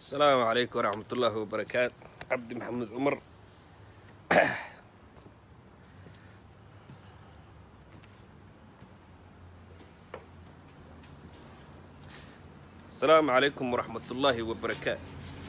السلام عليكم ورحمة الله وبركاته عبد محمد عمر السلام عليكم ورحمة الله وبركاته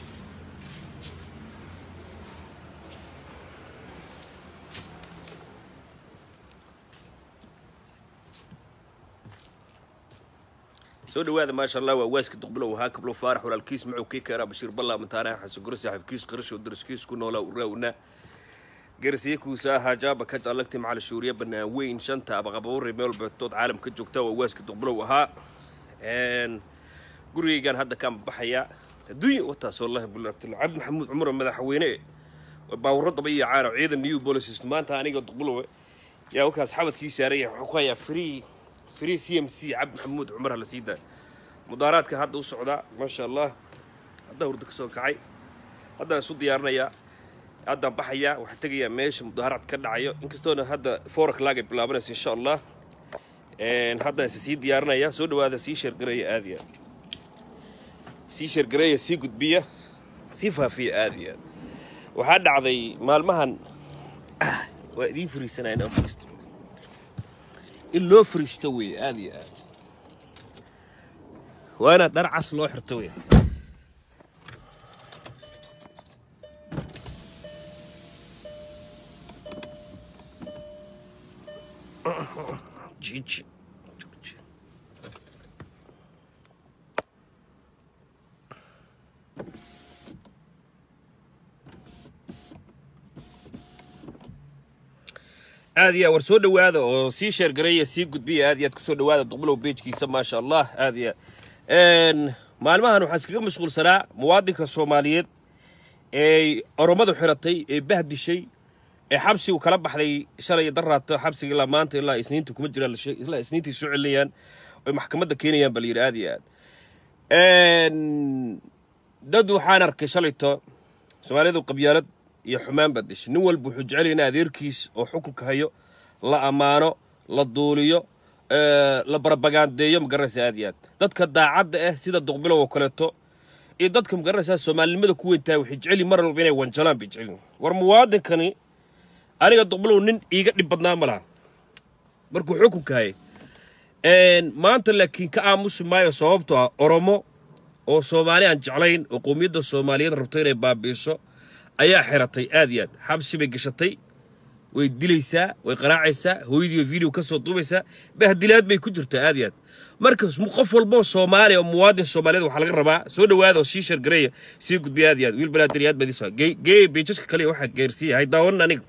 soo dhawaada maasha allah waa waaska duqbilow haa kablo faarax walaalkiis macow kii keeraa bashiir ballaa mataanaha xasan guri saaxiibkiis qarashow daraskiis ku noolaa uraawna garsiye kuusa ahaa jaaba ka jaalagti macal shuuriya banaan weyn shanta abaqabawri meel beetood caalam ka joogta waa waaska duqbilow ahaa gurigaygaan hadda kaan baxayaa adduunya wataas wallahi bulatl cabdi maxamuud cumar madaxweyne baawuro daba iyo caano ciidan new policies maanta aniga duqbilow yaa wakaas xabadkii saaran yahay waxaan ku hayaa free free c m c cabdi maxamuud cumar hala sii daa mudaaraadka hadda u socdaa maasha allah haddaa hurdo ka soo kacay haddaan isu diyaarinayaa haddaan baxayaa waxaan tegayaa meesha mudaaraad ka dhacayo inkastoona hadda four o'clock ay bilaabanayso insha allah haddaan is sii diyaarinaya soo dhawaada sii sheergaraya aadiya sii sheergareeya sii gudbiya sii faafiya aadiya waxaa dhacday maalmahan waa idiin fariisanaya inaan fariisto in loo fariisto wey aada iyo aad waa inaad dhar cas loo xirto wey jiji aad iyo war soo dhawaada oo sii sheergareeya sii gudbiya aad iyo aad kusoo dhawaada duqbilow beejkiisa maasha allah aad iyo aad maalmahan waxaan iskaga mashquulsanaa muwaadinka soomaaliyeed ee oromadu xiratay ee bahdishay ee xabsigu kala baxday shalay daraato xabsiga ilaa maanta ilaa isniinta kuma jiraan ilaa isniintai soo celinayaan oy maxkamadda keenayaan baa layidhi aad iyo aad dad waxaan arkay shalayto soomaalidu qabyaalad iyo xumaan baad dishay nin walba wuxuu jecel in adeerkiis oo xukunka hayo la ammaano la duuliyo la barabagandeeyo magaranaysa aad iyo aad dadka daacadda ah sida duqbilow oo kaleeto iyo dadka magaranaysaa soomaalinimada ku weyntahay waxay jeceli mar walba inay wanjalaan bay jecelin war muwaadinkani aniga duqbilow nin iiga dhib badnaa ma laha markuu xukunka hayay maanta laakiin ka aamusi maayo sababto ah oromo oo soomaali aan jeclayn oo qowmiyadda soomaaliyeed rabto inay baabiiso ayaa xiratay aad iyo aad xabsi bay gashatay way dilaysaa way qaraacaysaa hooyadiiba video ka soo duubaysaa bahdilaad bay ku jirtaa aad iyo aad marka qof walboo soomaaliya oo muwaadin soomaaliyeed waxaa laga rabaa soo dhawaada oo sii shargareeya sii gudbiya aad iyo aad wiil balaadiriyaad badiisa gee beejaska kale waxaa geersiiya hay daawanan aniga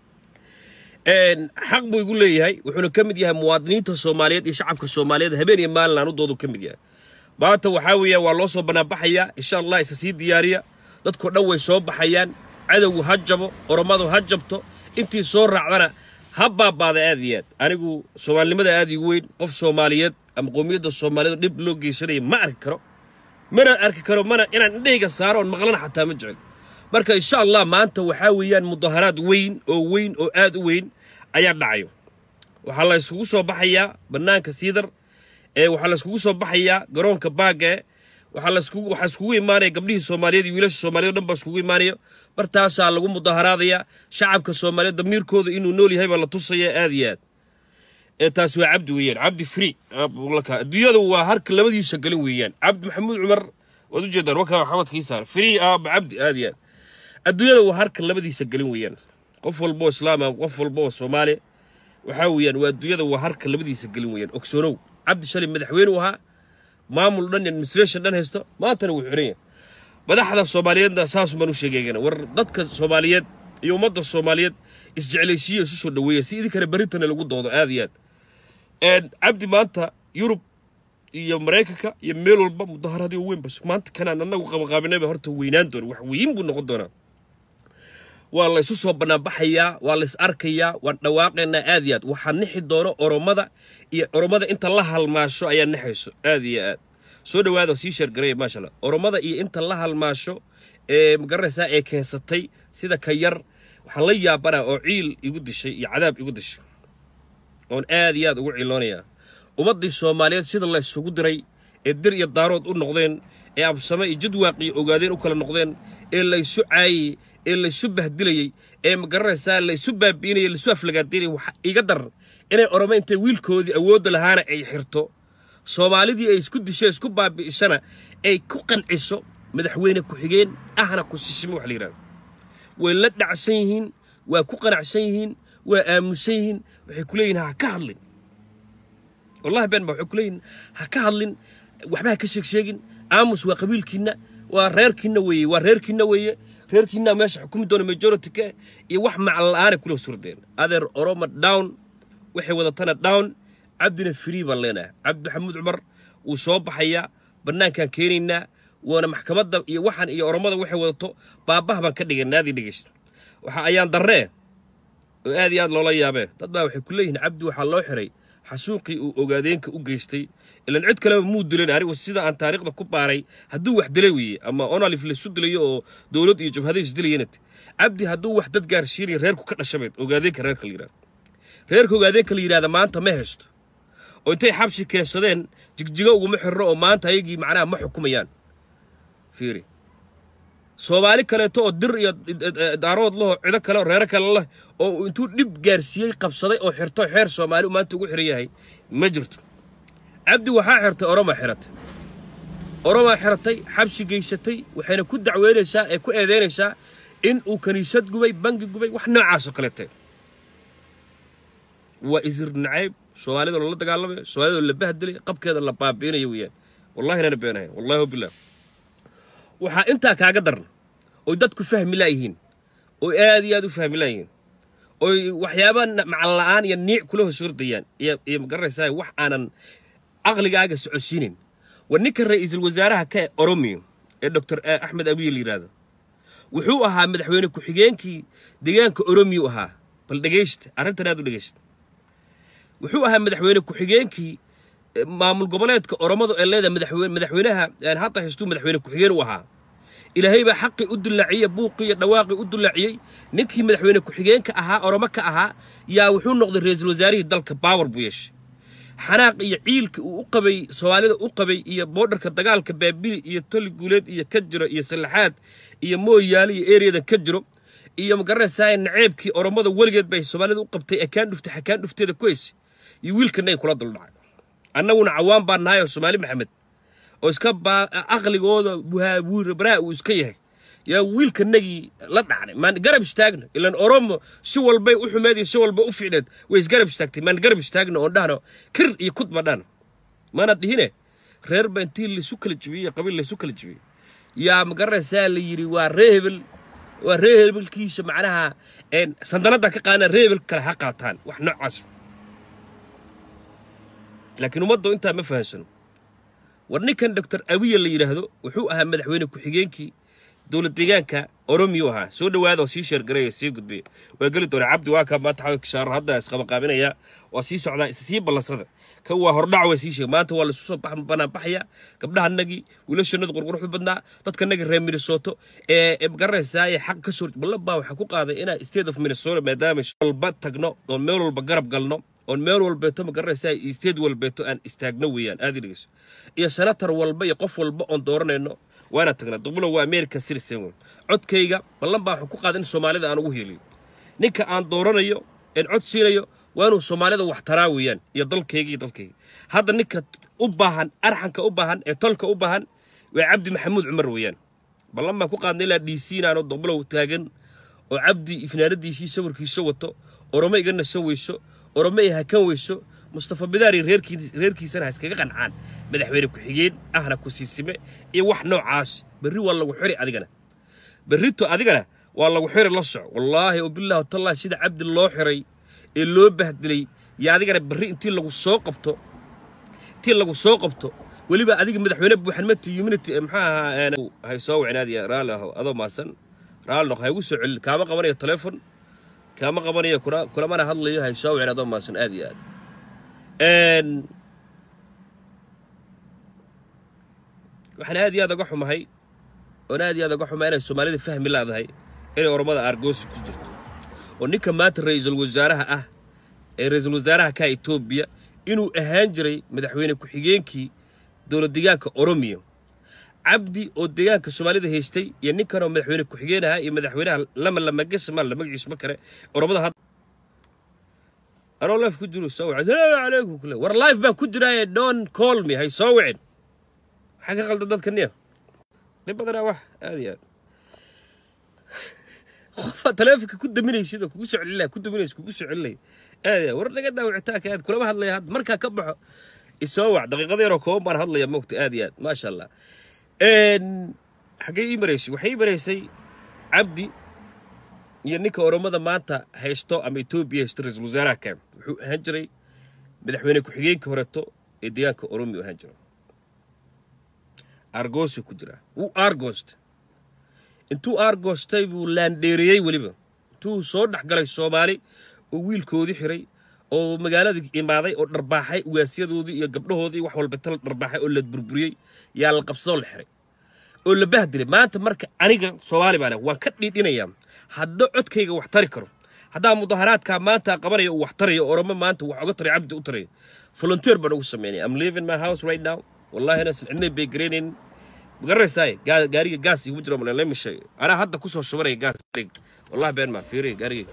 xaq buu igu leeyahay wuxuuna ka mid yahay muwaadiniinta soomaaliyeed iyo shacabka soomaaliyeed habeen iyo maalin aanudoodu ka mid yahay maanta waxaa weeya waa loo soo banaanbaxayaa insha allah isa sii diyaariya dadkao dhan way soo baxayaan cadowgu ha jabo oromadu ha jabto intii soo raacdana ha baabaada aad iyo aad anigu soomaalinimada aad igu weyn qof soomaaliyeed ama qowmiyadda soomaaliyeed dhib loo geysanaya ma arki karo mana arki karo mana inaan indhahayga saaro oon maqlana xataa ma jecel marka insha allah maanta waxaa weeyaan mudaharaad weyn oo weyn oo aad u weyn ayaa dhacayo waxaa la yskugu soo baxayaa bannaanka siidar ee waxaa la yskugu soo baxayaa garoonka baagae waxaa laskugu waxaa iskugu imaanaya gabdhihii soomaaliyeed iyo wiilasha soomaaliyed o dhan baa iskugu imaanaya bartaasaa lagu mudaharaadaya shacabka soomaaliyeed damiirkooda inuu nool yahay baa la tusaya aad iyo aad ee taasi waa cabdi weeyaan cabdi free adduunyada waa harka labadiisa galin weeyaan cabdi maxamuud cumar waad ujeedaan wakaa xamadkii saar free aaba cabdi aad iyo aad adduunyada waa harka labadiisa galin weeyaan qof walba oo islaama qof walba oo soomaali waxaa weeyaan waa adduunyada waa harka labadiisa gelin weeyaan ogsoonow cabdi shalay madaxweyne u ahaa maamul dhan administration dhan haysto maantana wuu xiran yahay madaxda soomaaliyeedna saas baan u sheegaygana war dadka soomaaliyeed iyo ummadda soomaaliyeed isjeclaysiiya isu soo dhaweeya si idinkana berintana lagu doodo aad iyo aad cabdi maanta yurub iyo maraykanka iyo meel walba mudaharaadii weyn bas maanta kanaan annagu qabaqaabinayba horta weynaan doona wax weyn buu noqon doonaa waa la isu soo banaanbaxayaa waa la is arkayaa waan dhawaaqaynaa aad iyo aad waxaa nixi doono oromada iyo oromada inta la halmaasho ayaa nixayso aad iyo aad soo dhawaada sii sheergareeya maasha allah oromada iyo inta la halmaasho ee magaranaysaa ee keensatay sida ka yar waxaan la yaabanaa oo ciil igu dishay iyo cadaab igu dishay oon aad iyo aad ugu ciloonayaa ummaddii soomaaliyeed sida la isugu diray ee dir iyo daarood u noqdeen ee absame iyo jadwaaqiyo ogaadeen u kala noqdeen ee laysu caayayey ee laysu bahdilayey ee magaranaysaa laysu baabi'inayay laysu aflagaadaynayay waxa iga dar inay orome intay wiilkoodii awoodda lahaana ay xirto soomaalidii ay isku disho isku baabi'isana ay ku qanciso madaxweyne ku-xigeen ahna ku sisimo wax la yidhahdo way la dhacsan yihiin waa ku qanacsan yihiin waa aamusan yihiin waxay ku leeyihin ha ka hadlin wallahi been ba waxay ku leeyihin ha ka hadlin waxba ha ka sheeg sheegin aamus waa qabiilkiinna waa reerkiinna weeye waa reerkiinna weeye reerkiinna meesha xukumi doona majority ka iyo wax macal la'aana kula surdeen adeer oroma down waxay wadatana down cabdina free baan leenahay cabdi maxamuud cumar wuu soo baxayaa bannaankaan keenaynaa waana maxkamadda iyo waxaan iyo oromada waxay wadato baabaha baan ka dhigaynaa adii dhegeysta waxa ayaan darree oo aad iyo aad loola yaabee dad baa waxay ku leeyihiin cabdi waxaa loo xiray xasuuqii uu ogaadeenka u geystay ilan cid kaleba muu dilan anigu sida aan taariikhda ku baaray hadduu wax dilay weeye ama onalif laysu dilayo oo dowlad iyo jabhada isdilayanat cabdi hadduu wax dad gaarsiinayo reerku ka dhashabeed ogaadeenka reerka la yidhahdo reerka ogaadeenka la yidhahda maanta ma haysto oo intay xabsi keensadeen jigjigo uguma xirro oo maanta ayagii macnaha ma xukumayaan fiiri soomaali kaleeto oo dir iyo daarood laho cido kale oo reero kale leh oo intuu dhib gaarsiiyey qabsaday oo xirto xeer soomaali uu maanta ugu xiran yahay ma jirto cabdi waxaa xirtay oromaa xiratay oromaa xiratay xabsi geysatay waxayna ku dacweynaysaa ee ku eedeynaysaa in uu kiniisad gubay bangi gubay wax noocaasoo kaleete waa isir nacayb soomaalida loola dagaalamay soomaalida la bahdilay qabkeeda la baabi'inaya weeyaan wallahi nana beenahay wallahi wabilah waxaa intaa kaaga daran oy dadku fahmi laayihiin oy aad iyo aad u fahmi laayihiin oy waxyaaba macal la'aan iyo niic kula hoos hordayaan iyo iyo magaranaysaa wax aanan aqligaaga socodsiinin war ninka ra'iisul wasaaraha ka oromiyo ee doctor axmed abiy la yidhaahdo wuxuu ahaa madaxweyne ku-xigeenkii deegaanka oromiyo ahaa bal dhegaysta arrintan aad u dhegaysta wuxuu ahaa madaxweyne ku-xigeenkii maamul goboleedka oromadu ee leedahay madaxweyne madaxweynaha hadda haystuu madaxweyne ku-xigeen u ahaa ilaahay baa xaqii u dillaaciyey buuqii iyo dhawaaqii u dillaaciyey ninkii madaxweyne ku-xigeenka ahaa oromo ka ahaa yaa wuxuu noqday ra-iisul wasaarihii dalka baawar buu yeeshay xanaaq iyo ciilka uu u qabay soomaalida u qabay iyo boodharka dagaalka baabili iyo toli guuleed iyo ka jiro iyo sallaxaad iyo mooyaale iyo ereyadan ka jiro iyo magaranaysaa naceebkii oromada weligeed bay soomaalida u qabtay akaan dhuftay xakaan dhufteeda ku haysay iyo wiilkanay kula duldhacay annaguna cawaan baa nahay oo soomaali maxamed oo iska aqligooda buhabuurabaraa uu iska yahay yaa wiilkanagii la dhacnay maan garab istaagno ilan oromo si walbay u xumeed iyo si walba u fiicneed way isgarab istaagtay maan garab istaagno oon dhahno kir iyo kud ma dhahno maana dhihine reer ba intii laysu kala jibiyey qabiil laysu kala jibiyey yaa magaranaysaa la yidhi waa ree hebel waa ree hebelkiisa macnaha sandanadda ka qaadana ree hebel kale ha qaataan wax noocaas laakiin ummaddu intaa ma fahansano war ninkan doctor abiya la yidhaahdo wuxuu ahaa madaxweyne ku-xigeenkii dowlad deegaanka oromiyu ahaa soo dhowaada oo sii sheergaraya sii gudbaya waa geli doona cabdi waa kaa maanta xasaaro hadda isqabaqaabinaya waa sii socdaa sii ballansada kan waa hordhac waa sii sheega maanta waa laisu soo banaanbaxaya gabdhahanagii wiilashanada qurquruxda badnaa dadkanagii reer minnesota ee magaranaysaa ee xaq ka soo ballabaa waxaa ku qaaday inaa state of minnesota maadaama walba tagno oon meel walba garab galno oon meel walbeeto ma garanaysaa state walbeeto aan istaagno weeyaan aad dhegeyso iyo senator walba iyo qof walba oon dooranayno waana tagnaa dubulo waa american citizen wey codkayga ballan baa waxaan ku qaaday in soomaalida aan ugu heliyo ninka aan dooranayo een cod siinayo waa inuu soomaalida wax taraa weeyaan iyo dalkayga iyo dalkayga hadda ninka u baahan arxanka u baahan ee tolka u baahan waa cabdi maxamuud cumar weeyaan ballan baan ku qaadnay ilaa d c inaano dubulow taagan oo cabdi ifnaanadiisii sawirkiisa wato oromo iga nasan weyso oromo ay hakan weyso mustafa bidaari reerkiisana ha iskaga qancaan madaxweyne ku-xigeen ahna ku siisime iyo wax noocaas berri waa lagu xiri adigana berrito adigana waa lagu xiri la soco wallaahi wabilaahi watallahi sida cabdi loo xiray ee loo bahdilay iyo adigana berri intii lagu soo qabto intii lagu soo qabto weliba adiga madaxweyne buuxanmati humanity maxaa ahaa hay soo wicin aad iyo raalli aho adoo maasan raalli noq ha igu soo celin kaama qabanayo telefon kaama qabanayo kulamana hadlayo hay soo wicin adoo maasan aad iyo aad waxaan aad iyo aad uga xumahay oon aad iyo aad uga xumahay inay soomaalida fahmi laadahay inay oromada aargoosi ku jirto oo ninka maanta ra-iisul wasaaraha ah ee ra-iisul wasaaraha ka etoobiya inuu ahaan jiray madaxweyne ku-xigeenkii dowlad deegaanka oromiya cabdi oo deegaanka soomaalida haystay iyo ninkanoo madaxweyne ku-xigeen ahaa iyo madaxweynaha lama lamagesma la magaciisu ma kale oromada had anoo life ku jiro soo wacay salaamu calaykum kule war life baan ku jiraaye don't call me hay soo wicin maxaa ka qaldan dadka niya dhib badanaa wax aad iyo aad qofa taleefonka ku daminaysid oo kugu soo celinaya ku daminaysid kugu soo celinaya aad iyo aad war naga daawicitaanka aad kulama hadlaya had markaa ka baxo isoo wac daqiiqada yaroo kooban baan hadlaya moogta aad iyo aad maasha allah xaggee ii maraysay waxay ii maraysay cabdi iyo ninka oromada maanta haysto ama etoobiya haysto ra-iisul wasaaraha kem wuxuu ahaan jiray madaxweyne ku-xigeenka horeto ee deegaanka oromi u ahaan jiro argoosu ku jira wuu argoost intuu argoostay buu laandheeriyey weliba intuu soo dhex galay soomaali oo wiilkoodii xiray oo magaaladii imaaday oo dharbaaxay ugaasyadoodii iyo gabdhahoodii wax walba tal dharbaaxay oo la burburiyey yaa la qabsadoo la xiray oo la bahdilay maanta marka aniga soomaali baan waan ka dhiidhinayaa hadda codkayga wax tari karo haddaa mudaharaadkaa maanta qabanaya uu wax tarayo oromo maanta wax oga taray cabdi u tarayo volunteer baan ugu sameynaya am living my house right now wallahi inaasan cidnay bay garaynayn magaranaysaay gaariga gaas igu jiro male lemi sheeg anaa hadda kusoo shubanaya gaas wallahi been maa fiiriya gaariga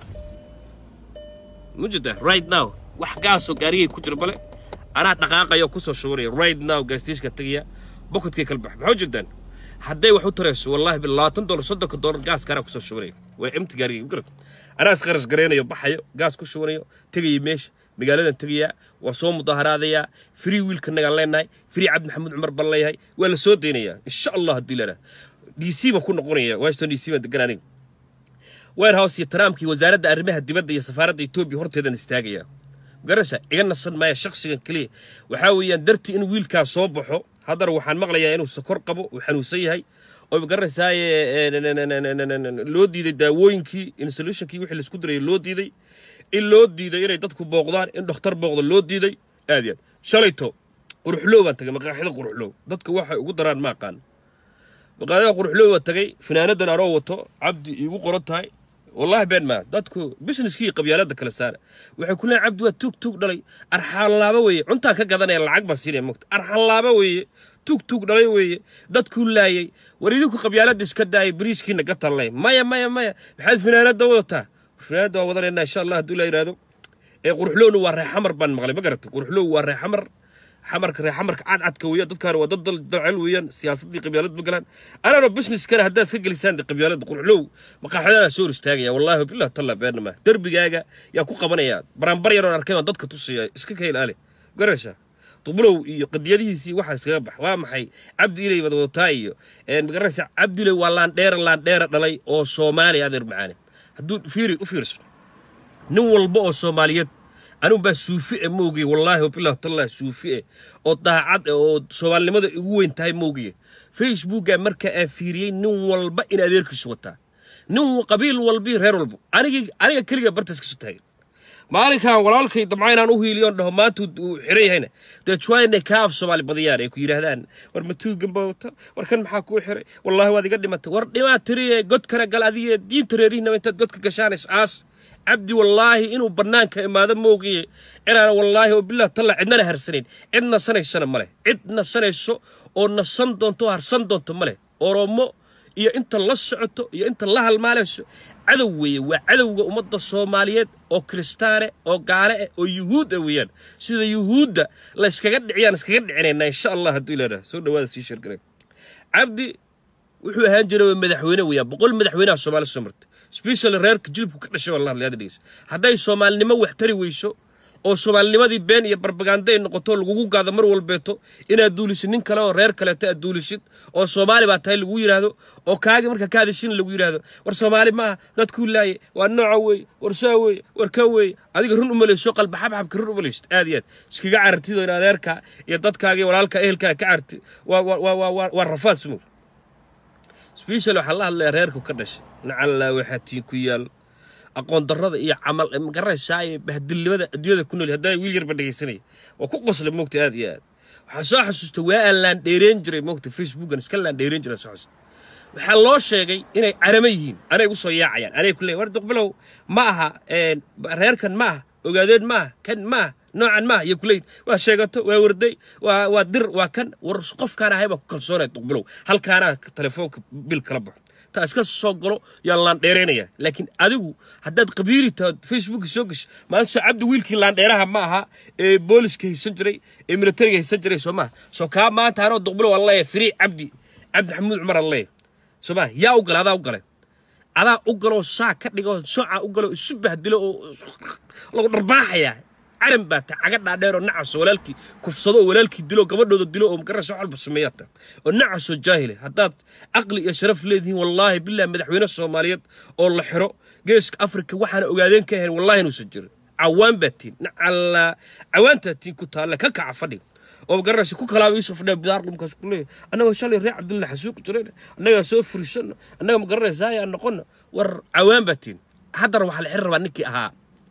mujida right now wax gaasoo gaarigay ku jiro bale anaa dhaqaaqayo kusoo shubanaya right now gaastishka tegaya bokotkay kala bax maxaa ujeedaan hadday wax u tarayso wallahi bil labaatan dolar soddonka dolar gaaska anaa kusoo shubanaya waa emti gaarigay magarad anaa isqarash garaynayo baxayo gaas ku shubanayo tegayo meesha magaaladan tegayaa waa soo mudaaharaadayaa free wiilka nagaan leenahay free cabdi maxamuud cumar baan leeyahay waa la soo daynayaa insha allah haddii lana d c baan ku noqonaya washington d c baan degan aniga warehouse iyo trumpkii wasaaradda arrimaha dibadda iyo safaaradda etoobiya horteedan istaagaya magaraysa iga nasan maaya shaksigan keliya waxaa weeyaan dartii in wiilkaas soo baxo haddana waxaan maqlayaa inuu sakor qabo uu xanuunsan yahay oo magaranaysaay loo diiday daawooyinkii insolutionkii wixii laisku dirayay loo diiday in loo diiday inay dadku booqdaan in dhakhtar booqda loo diiday aad iyo aad shalayto quruxlow baan tagay maqaaxida quruxlow dadka waxay ugu daraan ma aqaan maqaaxida quruxlow baan tagay finaanadan aroo wato cabdi iigu qoran tahay wallahi been maa dadku businesskii qabyaalada kala saara waxay ku leeyahay cabdi waa tuug tuug dhalay arxallaaba weeye cuntaan ka gadanaya lacag baan siinaya mogta arxallaaba weeye tuug tuug dhalay weeye dadkuu laayay war idinku qabyaalada iska daayay bariiskiina ka tallay maya maya maya maxaad finaanada wadataa finaanada waa wadanaynaa insha allah hadduu la yidhaahdo ee quruxlowna waa reer xamar baan maqlay ma garatay quruxlow waa reer xamar xamarka reer xamarka cadcadka weeyaan dadkaana waa dad dalcel weeyaan siyaasaddii qabyaalad ma galaan anana businesskana haddaad iska gelisaan qabyaalada quruxlow maqaaxidana soo hor istaagaya wallahi bilah talla beenama derbigaaga yaa ku qabanaya baranbar yaroon arkay baan dadka tusaya iska ka ilaali garaysa dubulow iyo qadiyadihiisii waxaa iskaga bax waa maxay cabdi ilay wada wadataa iyo magaraysa cabdi ilay waa laandheera laandheera dhalay oo soomaaliya adeer macaane hadduu fiiri u fiirso nin walba oo soomaaliyeed anigu baa suufi e moogiye wallaahi wabilah tallah suufi e oo daacad e oo soomaalinimada igu weyn tahay moogiye facebooka marka aan fiiriyey nin walba in adeerkiisu wataa nin qabiil walbii reer walba anigi aniga keliga bartaas kasu taagan maalinkan walaalkay dabca inaan u hiiliyoon dhaho maanta uu xiran yahayna dee jwaynay kaa af soomaali badiyaan ay ku yidhaahdaan war matuugan baa wata war kan maxaa kuu xiray wallaahi waad iga dhimatay war dhimaa tiriye godkana gal adiga diinta reerihinaba intaad godka gashaanays aas cabdi wallaahi inuu bannaanka imaado moogiye inaan wallaahi oo bilah talla cidnana harsanayn cid nasanaysana ma leh cid nasanayso oo nasan doonto oo harsan doonto ma leh oromo iyo inta la socoto iyo inta la halmaalayso cadow weeye waa cadowga ummadda soomaaliyeed oo kiristaane oo gaale ah oo yuhuud ah weeyaan sida yuhuudda la iskaga dhiciyaan iskaga dhicinaynaa insha allah hadduu ilaaha soo dhawaada sii sheergaray cabdi wuxuu ahaan jiray madaxweyne weeyaan boqol madaxweynaha soomaali soo martay specially reerka jilibku ka dhashay wallah hadlayada dhegeysa hadday soomaalinimo wax tari weyso oo soomaalinimadii been iyo barbaganda ay noqoto lagugu gaado mar walbeeto inaad duulisid nin kale oo reer kaleeto aad duulisid oo soomaali baa tahay lagu yidhaahdo oo kaagi marka ka hadishin lagu yidhaahdo war soomaali ma aha dadkuu laaye waa nooca weeye war saa weeye war ka weeye adiga run umalayso qalba xabxabka run umalaysid aad iyo aad iskaga carartido in adeerka iyo dadkaaga iyo walaalka ehelkaa ka carti waa waa waa waa waa rafaad sumow special waxaa la hadlaya reerku ka dhashay nacallaa waxaa tiin ku yaal aqoon darrada iyo camal magaranaysaa iyo bahdilnimada adduunyada ku nool haddaa wiil yarba dhegaysanaya waa ku qosla moogta aad iyo aad waxaa soo xasuusta waa aan laan dheereen jiray moogta facebookan iska laan dheereen jiray soo xasuusta waxaa loo sheegay inay caramo yihiin anay u soo yaacayaan anay ku leeyahay war duqbilow ma aha reerkan ma aha ogaadeen ma aha kan ma aha noocan maaha iyo kuleyn waa sheegato waa warday waa waa dir waa kan war qofkaan ahay baa ku kalsoonaya duqbilow halkaanaa telefoonka bil kala baxo taa iska soo galo yaa laandheeraynaya laakiin adigu haddaad qabiili tahay facebooka soo gasho maanta soo cabdi wiilkii laandheeraha ma aha ee booliska haysan jiray ee militariga haysan jiray soo maha soo kaa maanta anoo duqbilow aan leeyahay firii cabdi cabdi maxamuud cumar aan leeyahay soo maha yaa u galay adaa u galay adaa u galoo saa ka dhigoo soocaa u galoo isu bahdilo oo lagu dharbaaxayaa calan baa ta caga dhaadheer oo nacasoo walaalkii kufsado oo walaalkii dilo gabadhooda dilo oo magarasa wax walba sameeyaata oo nacasoo jaahile haddaad caqli iyo sharaf leedihiin wallaahi billahi madaxweyne soomaaliyeed oo la xiro geeska afrika waxaana ogaadeen ka ahayn wallahi inuusan jirin cawaan baa tiin nacala cawaantaa tiin ku taalla ka kaca fadhiga oo magaranaysa ku kalaaba yuusuf dhe bidaar dhumkaas ku leeyahay annagoo shalay reer cabdulla xasuuqi jireen annagaa soo furisano annaga magaranaysa ayaa noqono war cawaan baa tiin haddana waxaa la xiri rabaa ninkii ahaa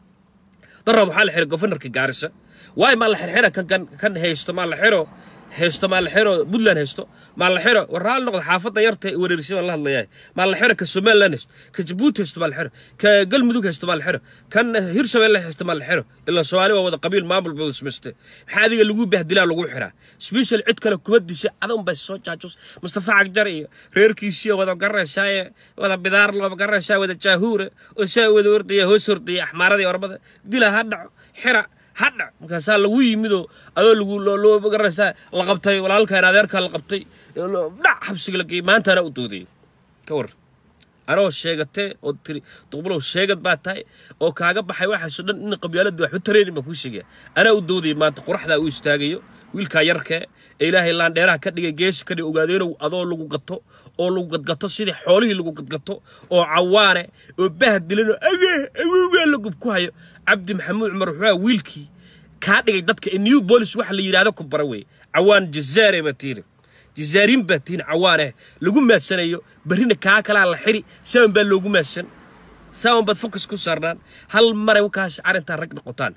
darad waxaa la xiray gofanarka gaarisa waayo maa la xirxira kan kan kan haysto maa la xiro haysto maa la xiro puntland haysto maa la xiro war raali noqda xaafadda yarta ee wareerisay baan la hadlayaa maa la xiro ka somaliland haysto ka jabuuti haysto maa la xiro ka galmudug haysto maa la xiro kan hirshabelle haysto maa la xiro ilaa soomaali waa wada qabiil maamul bay wada samaystay maxaa adiga lagu bahdilaa lagu xiraa special cid kale kuma dishay adan bay soo jaajus mustafa cagjar iyo reerkiisii wada garanaysaa wada bidaar loo garanaysaa wada jaahuure oo saa wada ordaya hoos ordaya axmaaradii ormada dila ha dhaco xira hadha markaasaa lagu yimidoo adoo lagu loo garanaysaa la qabtay walaalkaan adeerkaa la qabtay dhac xabsiga la geeyey maantaana u doodayay ka war anoo sheegatee oo tiri duqbulow sheegad baa tahay oo kaaga baxay waxaasoo dhan in qabyaaladda waxba taraynin baan kuu sheegaya anaa u doodayay maanta qoraxdaa u istaagayo wiilkaa yarkee ee ilaahay laandheeraha ka dhigay geesi ka dhig ogaadeenow adoo lagu gato oo lagu gadgato sidii xoolihii lagu gadgato oo cawaane oo bahdilanoo agee awowgaa la gub ku hayo cabdi maxamuud cumar wuxuu wiilkii kaa dhigay dadka ee new bolis waxa la yidhaahdo ku bara weeye cawaan jazaare baa tiiri jazaariin baa tihin cawaaneh lagu maadsanayo berrina kaa kalaa la xiri sawan baa loogu maadsan sawan baad fokus ku saarnaan hal maray wakaas arrintaa rag noqotaan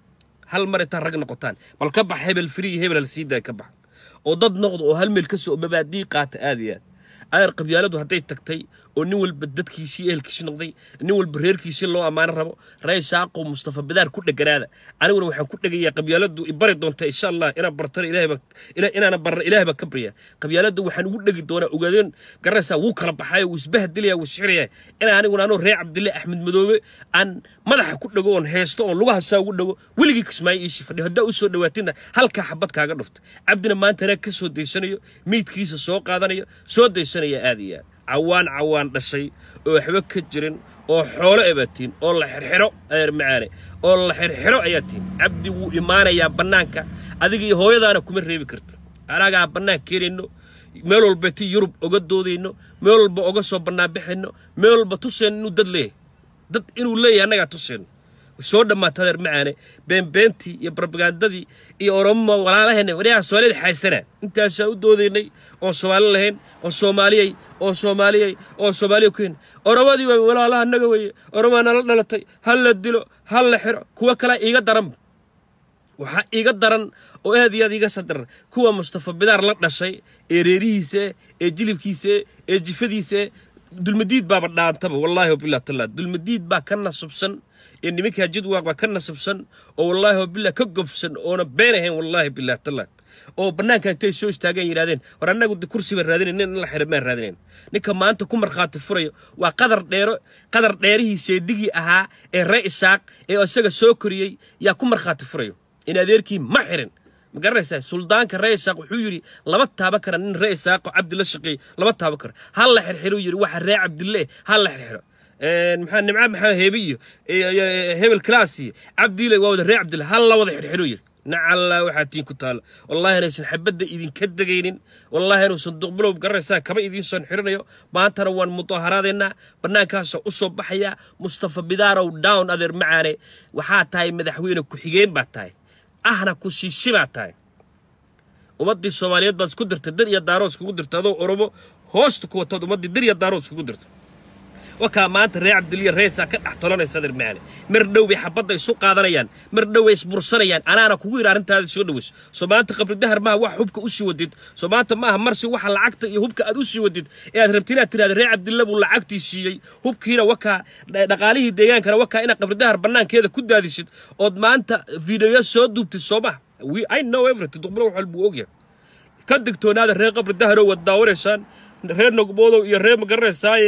hal mar intaa rag noqotaan bal ka bax hebel free hebel hal sii daay ka bax oo dad noqdo oo hal meel ka soo mabaadii qaata aad iyo aad ayar qabyaaladu hadday tagtay oo nin walba dadkiisii ehelkiisii noqday nin walba reerkiisii loo ammaano rabo rey saaqo mustafa badaar ku dheganaada aniguna waxaan ku dhegayaa qabyaaladu ibari doonta insha allah inaan bartana ilaahayba inaana barna ilaahay baa ka barya qabyaalada waxaan ugu dhegi doonaa ogaadeen garanaysaa wuu kala baxayo wuu isbahdilaya wuu sixiraya inaan aniguna anoo reer cabdille axmed madoobe aan madaxa ku dhego oon heesto oon lugaha saa ugu dhego weligii kismaayo iisii fadhiyo haddaa u soo dhawaatina halkaa xabad kaaga dhufto cabdina maantana ka soo daysanayo meydkiisa soo qaadanayo soo daysanaya aad iyo aad cawaan cawaan dhashay oo waxba ka jirin oo xoolo ebaa tihin oo la xirxiro adeer macaane oo la xirxiro ayaa tihin cabdi wuu imaanayaa bannaanka adiga iyo hooyadaana kuma reebi karta anagaa bannaan keenayno meel walba ti yurub oga doodayno meel walba oga soo bannaanbaxayno meel walba tuseen inuu dad leeyahay dad inuu leeyahay annagaa tuseen soo dhammaata adeer macaane beenbeentii iyo barbagandadii iyo oromo walaalaheena waryaha soomaalida xaysana intaasaa u doodaynay oon soomaali lahayn oo soomaaliyey oo soomaaliyey oo soomaaliya ku hen oromadii waa walaalaha annaga weeye oromaa nala dhalatay ha la dilo ha la xiro kuwa kalea iiga daran waxaa iiga daran oo aad iyo aad iiga sadaran kuwa mustafa bidaar la dhashay ee reerihiisa ee jilibkiisa ee jifadiisa dulmadiid baaba dhaantaba wallaahi wabilah talla dulmadiid baa ka nasabsan ee nimankaa jidwaaq baa ka nasabsan oo wallaahi wabilah ka gobsan oona been ahayn wallaahi bilah talla oo bannaanka intay soo istaageen yidhahdeen war annagu kursi baan raadinayn nin in la xira maan raadinayn ninka maanta ku markhaati furayo waa qadar dheero qadar dheerihii seedigii ahaa ee ree isaaq ee isaga soo koriyey yaa ku markhaati furayo in adeerkii ma xirin ma garanaysaa suldaanka ree isaaq wuxuu yidhi lama taaban kara nin ree isaaqo cabdi la shaqeeyey lama taaban karo ha la xirxiruu yidhi waxa ree cabdille ha la xirxiro maxaa nimca maxaa heebe iyo hebel class iyo cabdiile waa wada ree cabdille ha la wada xirxiruu yidhi nacalla waxaa tiin ku taalo wallahi inaysan xabadda idinka degaynin wallahi inuusan duqbilow garanaysaa kaba idiinsan xirinayo maantana waan mudaharaadaynaa bannaankaasa u soo baxayaa mustafa bidaarow down adeer macaane waxaa tahay madaxweyne ku-xigeen baa tahay ahna ku shiishi baa tahay ummaddii soomaaliyeed baad isku dirtay dir iyo daarood iskugu dirtay adoo oromo hoosta ku watood ummaddii dir iyo daarood iskugu dirtay wakaa maanta reer cabdiliya reesaa ka dhex tolanaysa adeer macaane mar dhow bay xabadda isu qaadanayaan mar dhow bay isbursanayaan anaana kugu yidhi arrintaada soo dhaweyso soo maanta qabri dahar maaha wax hubka u sii wadid soo maanta maaha marsi waxa lacagta iyo hubka aad u sii wadid ee aad rabti inaad tidhahda reer cabdilla buu lacagtii siiyey hubkiina wakaa dhaqaalihii deegaankana wakaa inaad qabri dahar bannaankeeda ku daadisid ood maanta fiidiyo soo duubtid soo maha i know everything duqbalo wax walbuu ogyahay ka digtoonaada reer qabri daharow wad daawanaysaan reer nogboodow iyo reer magaranaysaye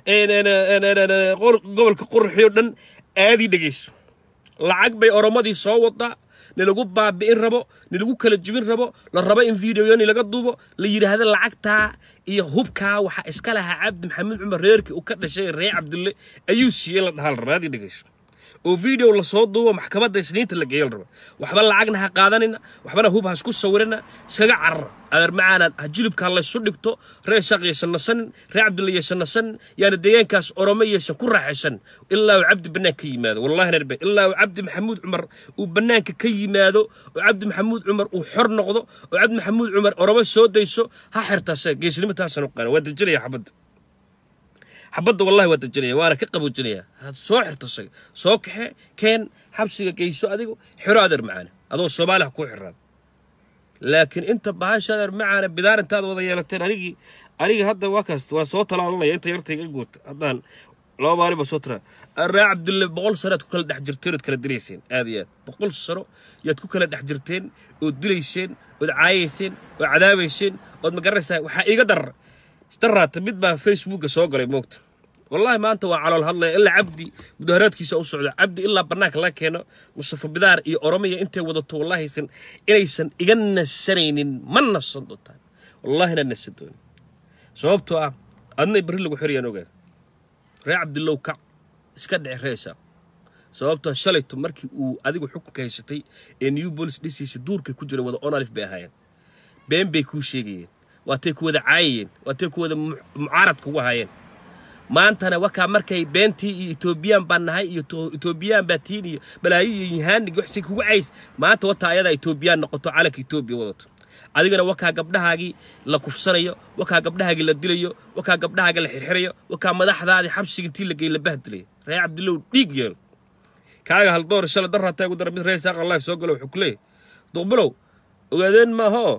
gobolka qurxiyo dhan aadii dhegayso lacag bay oromadii soo wadaa nilagu baabi'in rabo nilagu kala jubin rabo la rabo in videoyo nilaga duubo la yidhaahda lacagtaa iyo hubkaa waxaa iska lahaa cabdi maxamed cumar reerkii uu ka dhashay reer cabdulle ayuu siiyey la dhahaa la raba aadii dhegayso oo video lasoo duubo maxkamadda isniinta la geeyo la raba waxba lacagna ha qaadanina waxbana hub ha isku sawirina iskaga carara adeer macaanaad ha jilibkaa laysu dhigto reer shaaq yaysan nasanin reer cabdilla yaysan nasanin yaana deegaankaas oromo yaysan ku raaxaysan ilaa uu cabdi bannaan ka yimaado wallahi narbe ilaa uu cabdi maxamuud cumar uu bannaanka ka yimaado oo cabdi maxamuud cumar uu xor noqdo oo cabdi maxamuud cumar oromo soo dayso ha xirtaase geesnimo taasaan u qaana waa dejinaya xabadda xabadda wallahi waa dejinaya waana ka qaboojinaya soo xirto isaga soo kaxe keen xabsiga geyso adigu xiro adeer macaane adoo soomaaliha kuu xiraada laakiin inta bahasha adeer macaane bidaar intaad wada yeelateen anigii anigii hadda waa kaas waan soo talaalanaya inta yartayga guurta haddaan laba maalin baa soo tira raa cabdulle boqol sano aad ku kala dhex jirteen ood kala dilayseen aad iyo aad boqol sano yaad ku kala dhex jirteen ood dilayseen ood caayayseen ood cadaabayseen ood magaranaysaa waxaa iiga darar daraata mid baa facebooka soo galay moogta wallahi maanta waa calool hadlaya ilaa cabdi mudaharaadkiisa u socda cabdi ilaa bannaanka laga keeno mustafa bidaar iyo oromiya intay wadato wallahiysan inaysan iga nasanaynin ma nasan doontaan wallahina nasan doonin sababtoo ah adna berri lagu xirayaan ogaa reer cabdilow kac iska dhici reesa sababtoo shalayto markii uu adigu xukunka haysatay ee new bolis dhisiisa duurkay ku jira wada onalif bay ahaayeen been bay kuu sheegayeen waatay ku wada caayayeen waatay ku wada mucaarad kugu ahaayeen maantana wakaa markay beentii iyo etoobiyaan baan nahay iyo etoobiyaan baa tiin iyo balaayo iyo yihaanig waxsi kugu cays maanta wataa ayadaa etoobiyaan noqoto calanka etoobiya wadato adigana wakaa gabdhahaagii la kufsanayo wakaa gabdhahaagii la dilayo wakaa gabdhahaagii la xirxirayo wakaa madaxdaadii xabsiga intii la geey la bahdilayo reer cabdilow dhiig yeelo kaaga haldoor shala darrataa ugu dara mid reer saaq allah soo galo wuxuu ku leeyahy duqbilow ogaadeen maahoo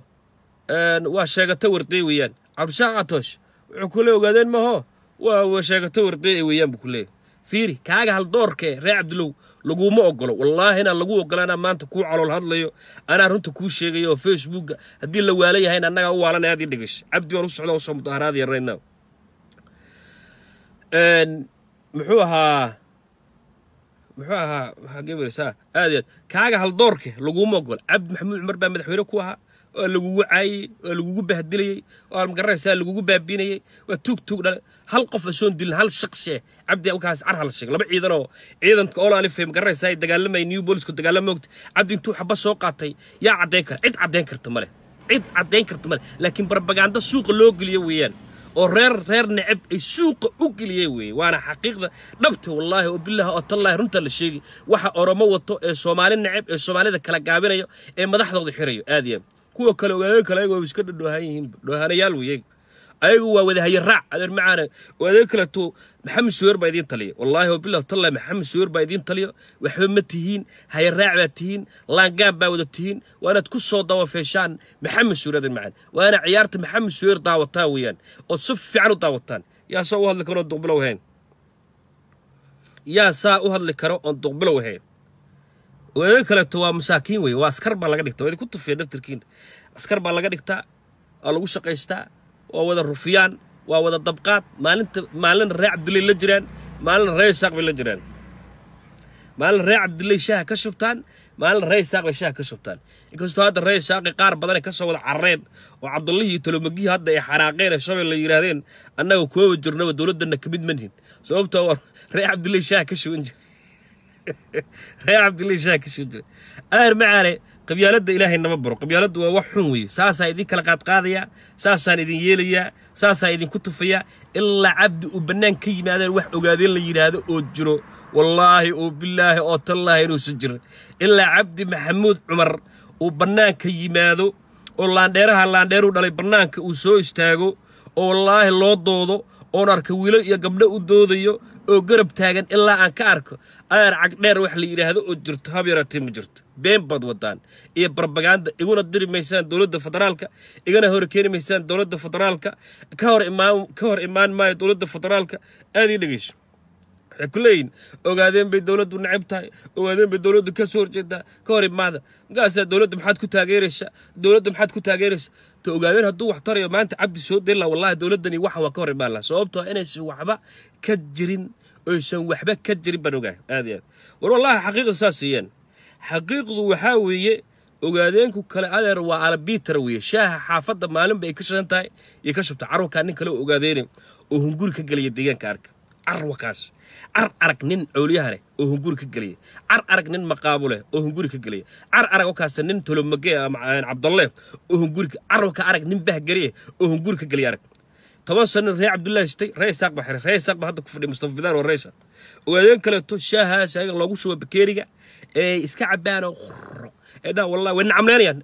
waa sheegata warday weeyaan cabdishaaq atoosh wuxuu ku leey ogaadeen maahoo waa sheegato warday weeyaan buu ku leeyahy fiiri kaaga haldoorkee reer cabdilow laguma ogolo wallaahina lagu ogola anaa maanta kuu calool hadlayo anaa runta kuu sheegayo oo facebooka haddii la waala yahayna annagaa u waalanay aad ii dhigasho cabdi waan u socda usoo mudaharaadaya right now muxuu ahaa muxuu ahaa waxaa gebaraysaa aad iyo aad kaaga haldoorke laguma ogolo cabdi maxamuud cumar baa madaxweyne ku ahaa waa lagugu caayey waa lagugu bahdilayey waa magaranaysaa lagugu baabiinayey waa tuug tuug dhale hal qof asoon dilin hal shaqsi eh cabdi halkaas car hal sheeg laba ciidan oo ciidanka ola alifay magaranaysaa ay dagaalamay new bolisku dagaalama ogta cabdi intuu xaba soo qaatay yaa caddayn kara cid caddayn karta male cid caddayn karta male laakiin barbaganda suuqa loo geliyo weeyaan oo reer reer necab ay suuqa u geliyeen weeye waana xaqiiqda dhabta wallaahi oo bilaahi oo tallaahi runta la sheegi waxa oromo wato ee soomaali necab ee soomaalida kala gaabinayo ee madaxdooda xirayo aad iyo aad kuwa kale ogaadeen kale ayagoo iska dhadhoohan yihiin dhoohanayaal weeye ayagu waa wadahaye raac adeer macaane oo adeeg kaleto maxamed suweer baa idiin taliya wallaahi oo bilah tallahi maxamed suweer baa idiin taliyo waxba ma tihiin haye raac baa tihiin laangaab baa wada tihiin waa inaad ku soo dawafeeshaan maxamed suweer adeer macaan waa inaad ciyaarta maxamed suweer daawataan weeyaan ood si fiican u daawataan yaa saa u hadli karo oon duqbilow ahayn yaa saa u hadli karo oon duqbilow ahayn adeeg kaleto waa masaakiin weeye waa askar baa laga dhigtaa waa idinku tufiya daftarkiina askar baa laga dhigtaa waa lagu shaqaystaa waa wada rufiyaan waa wada dabqaad maalinta maalina reer cabdillay la jiraan maalina reer isaaq bay la jiraan maalina reer cabdillay shaaha ka shubtaan maalina reer isaaq bay shaaha ka shubtaan inkastoo hadda reer isaaqi qaar badan ay ka soo wada carareen oo cabdullihii iyo talomagihii hadda ay xanaaqeen ee shabay la yidhaahdeen annaga kuwaba jirnaba dowladdanna ka mid manhin sababtoo waa reer cabdillay shaaha ka shuban jira reer cabdillay shaaha ka shuban jira aar macaane qabyaaladda ilaahay nama baro qabyaaladdu waa wax xun weeye saasaa idin kala qaadqaadayaa saasaan idin yeelayaa saasaan idinku tufayaa ilaa cabdi uu bannaan ka yimaadeen wax ogaadeen la yidhaahdo oo jiro wallaahi oo bilaahi oo tallaahi inuusan jirin ilaa cabdi maxamuud cumar uu bannaanka yimaado oo laandheeraha laandheeruu dhalay bannaanka uu soo istaago oo wallaahi loo doodo oon arka wiilal iyo gabdho u doodayo oo garab taagan ilaa aan ka arko adeer cagdheer wax la yidhaahdo oo jirto hab yaratee ma jirto been baad wadaan iyo barbaganda iguna diri maysaan dowladda federaalka igana hor keeni maysaan dowladda federaalka ka hor imaan ka hor imaan maayo dowladda federaalka aad ii dhegeyso waxay ku leeyihin ogaadeen bay dowladdu necab tahay ogaadeen bay dowladdu ka soo horjeedaa ka hor imaada markaasaa dowladda maxaad ku taageeraysaa dowladda maxaad ku taageeraysaa ta ogaadeen hadduu wax tarayo maanta cabdi soo deli laha wallahi dowladdani waxa waa ka hor imaan laha sababtoo inaysan waxba ka jirin oysan waxba ka jirin baan ogahay aad iyo aad war wallahi xaqiiqda saas siiyeen xaqiiqdu waxaa weeye ogaadeenku kale adeer waa albitar weeye shaaha xaafadda maalinba ay ka shidan tahay iyo ka shubta carruurkaa nin kale oo ogaadeene oo hunguri ka gelaya deegaanka arka carwakaas car arag nin cooliyaha leh oo hunguri ka gelaya car arag nin maqaabo leh oo hunguri ka gelaya car arag wakaas nin tolomage cabdalle oo hunguri carwaka arag nin bahgariye oo hunguri ka gelaya arag toban sano ree cabdullaahi sitay ree isaaq baa xiray ree isaaq baa hadda ku fadhiya mustafa bidaar waa reesa ogaadeen kaleeto shaahaas ayaga loogu shubo bakeeriga ee iska cabaan oo qurro ee dhaa wallahi way nacamleynayaan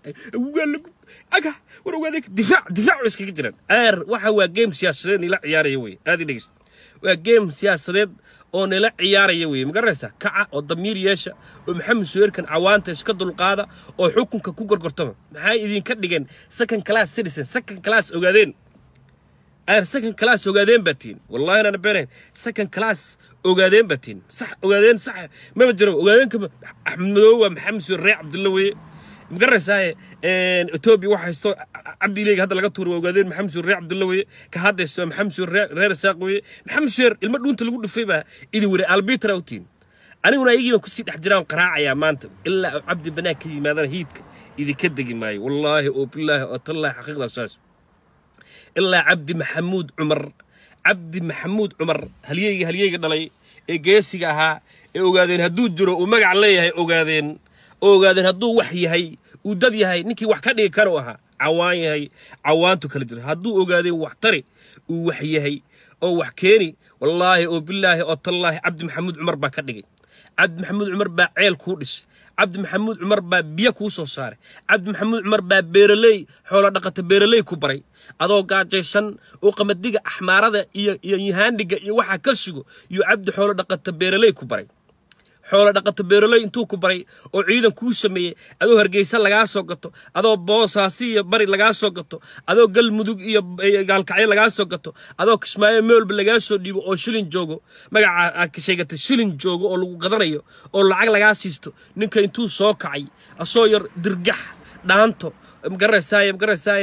aga war ogaadeen difaac difaac way iskaga jiraan aar waxa waa game siyaasadeed nila ciyaaraya wey aad i dhegeysa waa game siyaasadeed oo nila ciyaaraya weye magaranaysaa kaca oo damiir yeesha oo maxamed suweerkan cawaanta iska dulqaada oo xukunka ku gorgortama maxay idinka dhigeen second class citizen second class ogaadeen aar second class ogaadeen baa tihin wallahi inaan beenayn second class ogaadeen baa tihin sax ogaadeen sax mama jiro ogaadeenka axmed madoobe waa maxamed suweer ree cabdulla weye magaranaysaa etoobiya waxa haysto cabdileega hadda laga tuuray waa ogaadeen maxamed suur reer cabdulla weye ka haddaysto maxamed suur reer isaaq weye maxamed suur ilmo dhuunta lagu dhufay baa idin were albitra u tihin aniguna ayagii baan kusii dhex jiraan qaraacayaa maanta ilaa uu cabdi banaag ka yimaadana hiidka idinka degi maayo wallaahi oo bilaahi oo tallaahi xaqiiqdaa saas ilaa cabdi maxamuud cumar cabdi maxamuud cumar halyeyga halyeyga dhalay ee geesiga ahaa ee ogaadeen hadduu jiro uu magac leeyahay ogaadeen oo ogaadeen hadduu wax yahay uu dad yahay ninkii wax ka dhigi kara u ahaa cawaan yahay cawaantu kala jira hadduu ogaadeen wax tari uu wax yahay oo wax keeni wallaahi oo bilaahi oo tallaahi cabdi maxamuud cumar baa ka dhigay cabdi maxamuud cumar baa ceel kuu dhisay cabdi maxamuud cumar baa biyo kuu soo saaray cabdi maxamuud cumar baa beeraley xoolo dhaqata beeraley ku baray adoo gaajaysan oo qamadiga axmaarada iyo iyo yahaandhiga iyo waxaa ka sugo iyo cabdi xoolo dhaqata beeraley ku baray xoolo dhaqato beeraley intuu ku baray oo ciidan kuu sameeyey adoo hargeysa lagaa soo gato adoo boosaasi iyo bari lagaa soo gato adoo galmudug iyo gaalkacyo lagaa soo gato adoo kismaayo meelba lagaa soo dhiibo oo shilin joogo magaca aad sheegatay shilin joogo oo lagu gadanayo oo lacag lagaa siisto ninka intuu soo kacay asoo yar dirgax dhaanto magaranaysaay magaranaysaay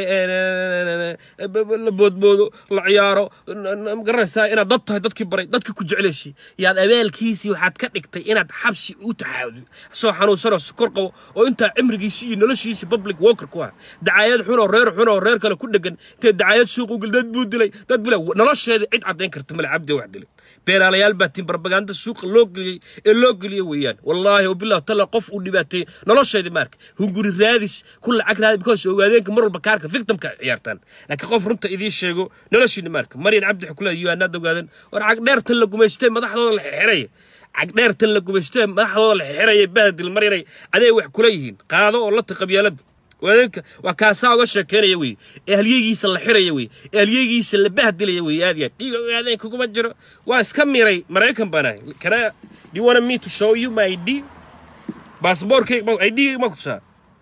la boodboodo la ciyaaro magaranaysaay inaad dad tahay dadkii baray dadka ku jeclaysi yaad abaalkiisii waxaad ka dhigtay inaad xabsi u taxaawdo asoo xanuunsanoo sukor qabo oo intaa cimrigiisii iyo noloshiisii public worker ku ah dacaayad xun oo reer xun oo reer kale ku dhegan intee dacaayad suuq u gel dad buu dilay dad bula nolosheeda cid caddayn karta male cabdi wax dilay beelaalayaal baa tiin barbaganda suuqa loo geliyey ee loo geliyey weeyaan wallaahi wabillahi talla qof uu dhibaateeyey nolosheedii maarka hunguri raadis ku lacag raadi because ogaadeenka mar walba kaarka victimka ciyaartaan laakiin qof runta idiin sheego noloshiina maarka maryan cabdi xukula yuanaad ogaadan war cagdheertan la gumaystee madaxdooda la xirxiraya cagdheertan la gumaystee madaxdooda la xirxiraya bahdil maryanay aday wax kula yihiin qaado oo la taqabyaalada waadeenka waa kaasaa uga sheekeynaya wey ee halyeegiisa la xiraya wey ee halyeegiisa la bahdilaya wey aad yaad dhiiga ogaadeen kuguma jiro waa iska miray maraykan baan ahay kana do you want me to show you my id baasboorkayga id ma kutusaa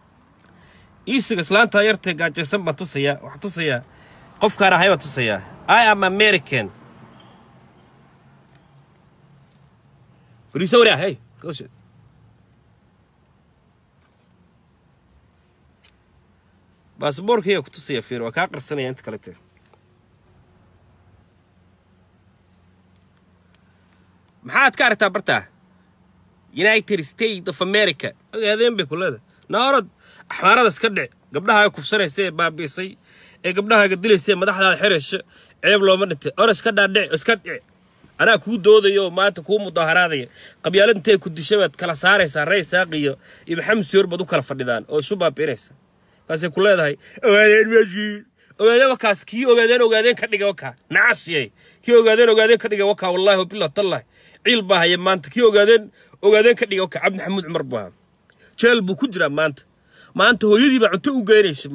iisiga islaanta yartee gaajaysan baan tusayaa waxaan tusayaa qofkaan ahay baan tusayaa i am american fariisa waraa hey gooshe baasboorkayga ku tusaya fiir waa kaa qarsanaya inta kalete maxaad ka aragtaa bartaa united states of america ogaadeen bay ku leedahay naarad axmaarada iska dhic gabdhahaaga kufsanaysa ee baabiisay ee gabdhahaaga dilaysa ee madaxdaada xirayso ceeb looma dhintay or iska dhaadhic iska dhic anaa kuu doodaya oo maanta kuu mudaaharaadaya qabyaalad intay ku dishay baad kala saaraysaa rey saaqiyo iyo maxamed suur baad u kala fadhidaan oo isu baabiinaysa kaasay ku leedahay ogaadeen meeshii ogaadeen wakaas kii ogaadeen ogaadeen ka dhiga wakaa nacasiyay kii ogaadeen ogaadeen ka dhiga wakaa wallahi wabilah tallahi ciil baa haya maanta kii ogaadeen ogaadeen ka dhiga wakaa cabdi maxamuud cumar buu ahaa jeel buu ku jiraa maanta maanta hooyadii baa cunto u geynaysa maanta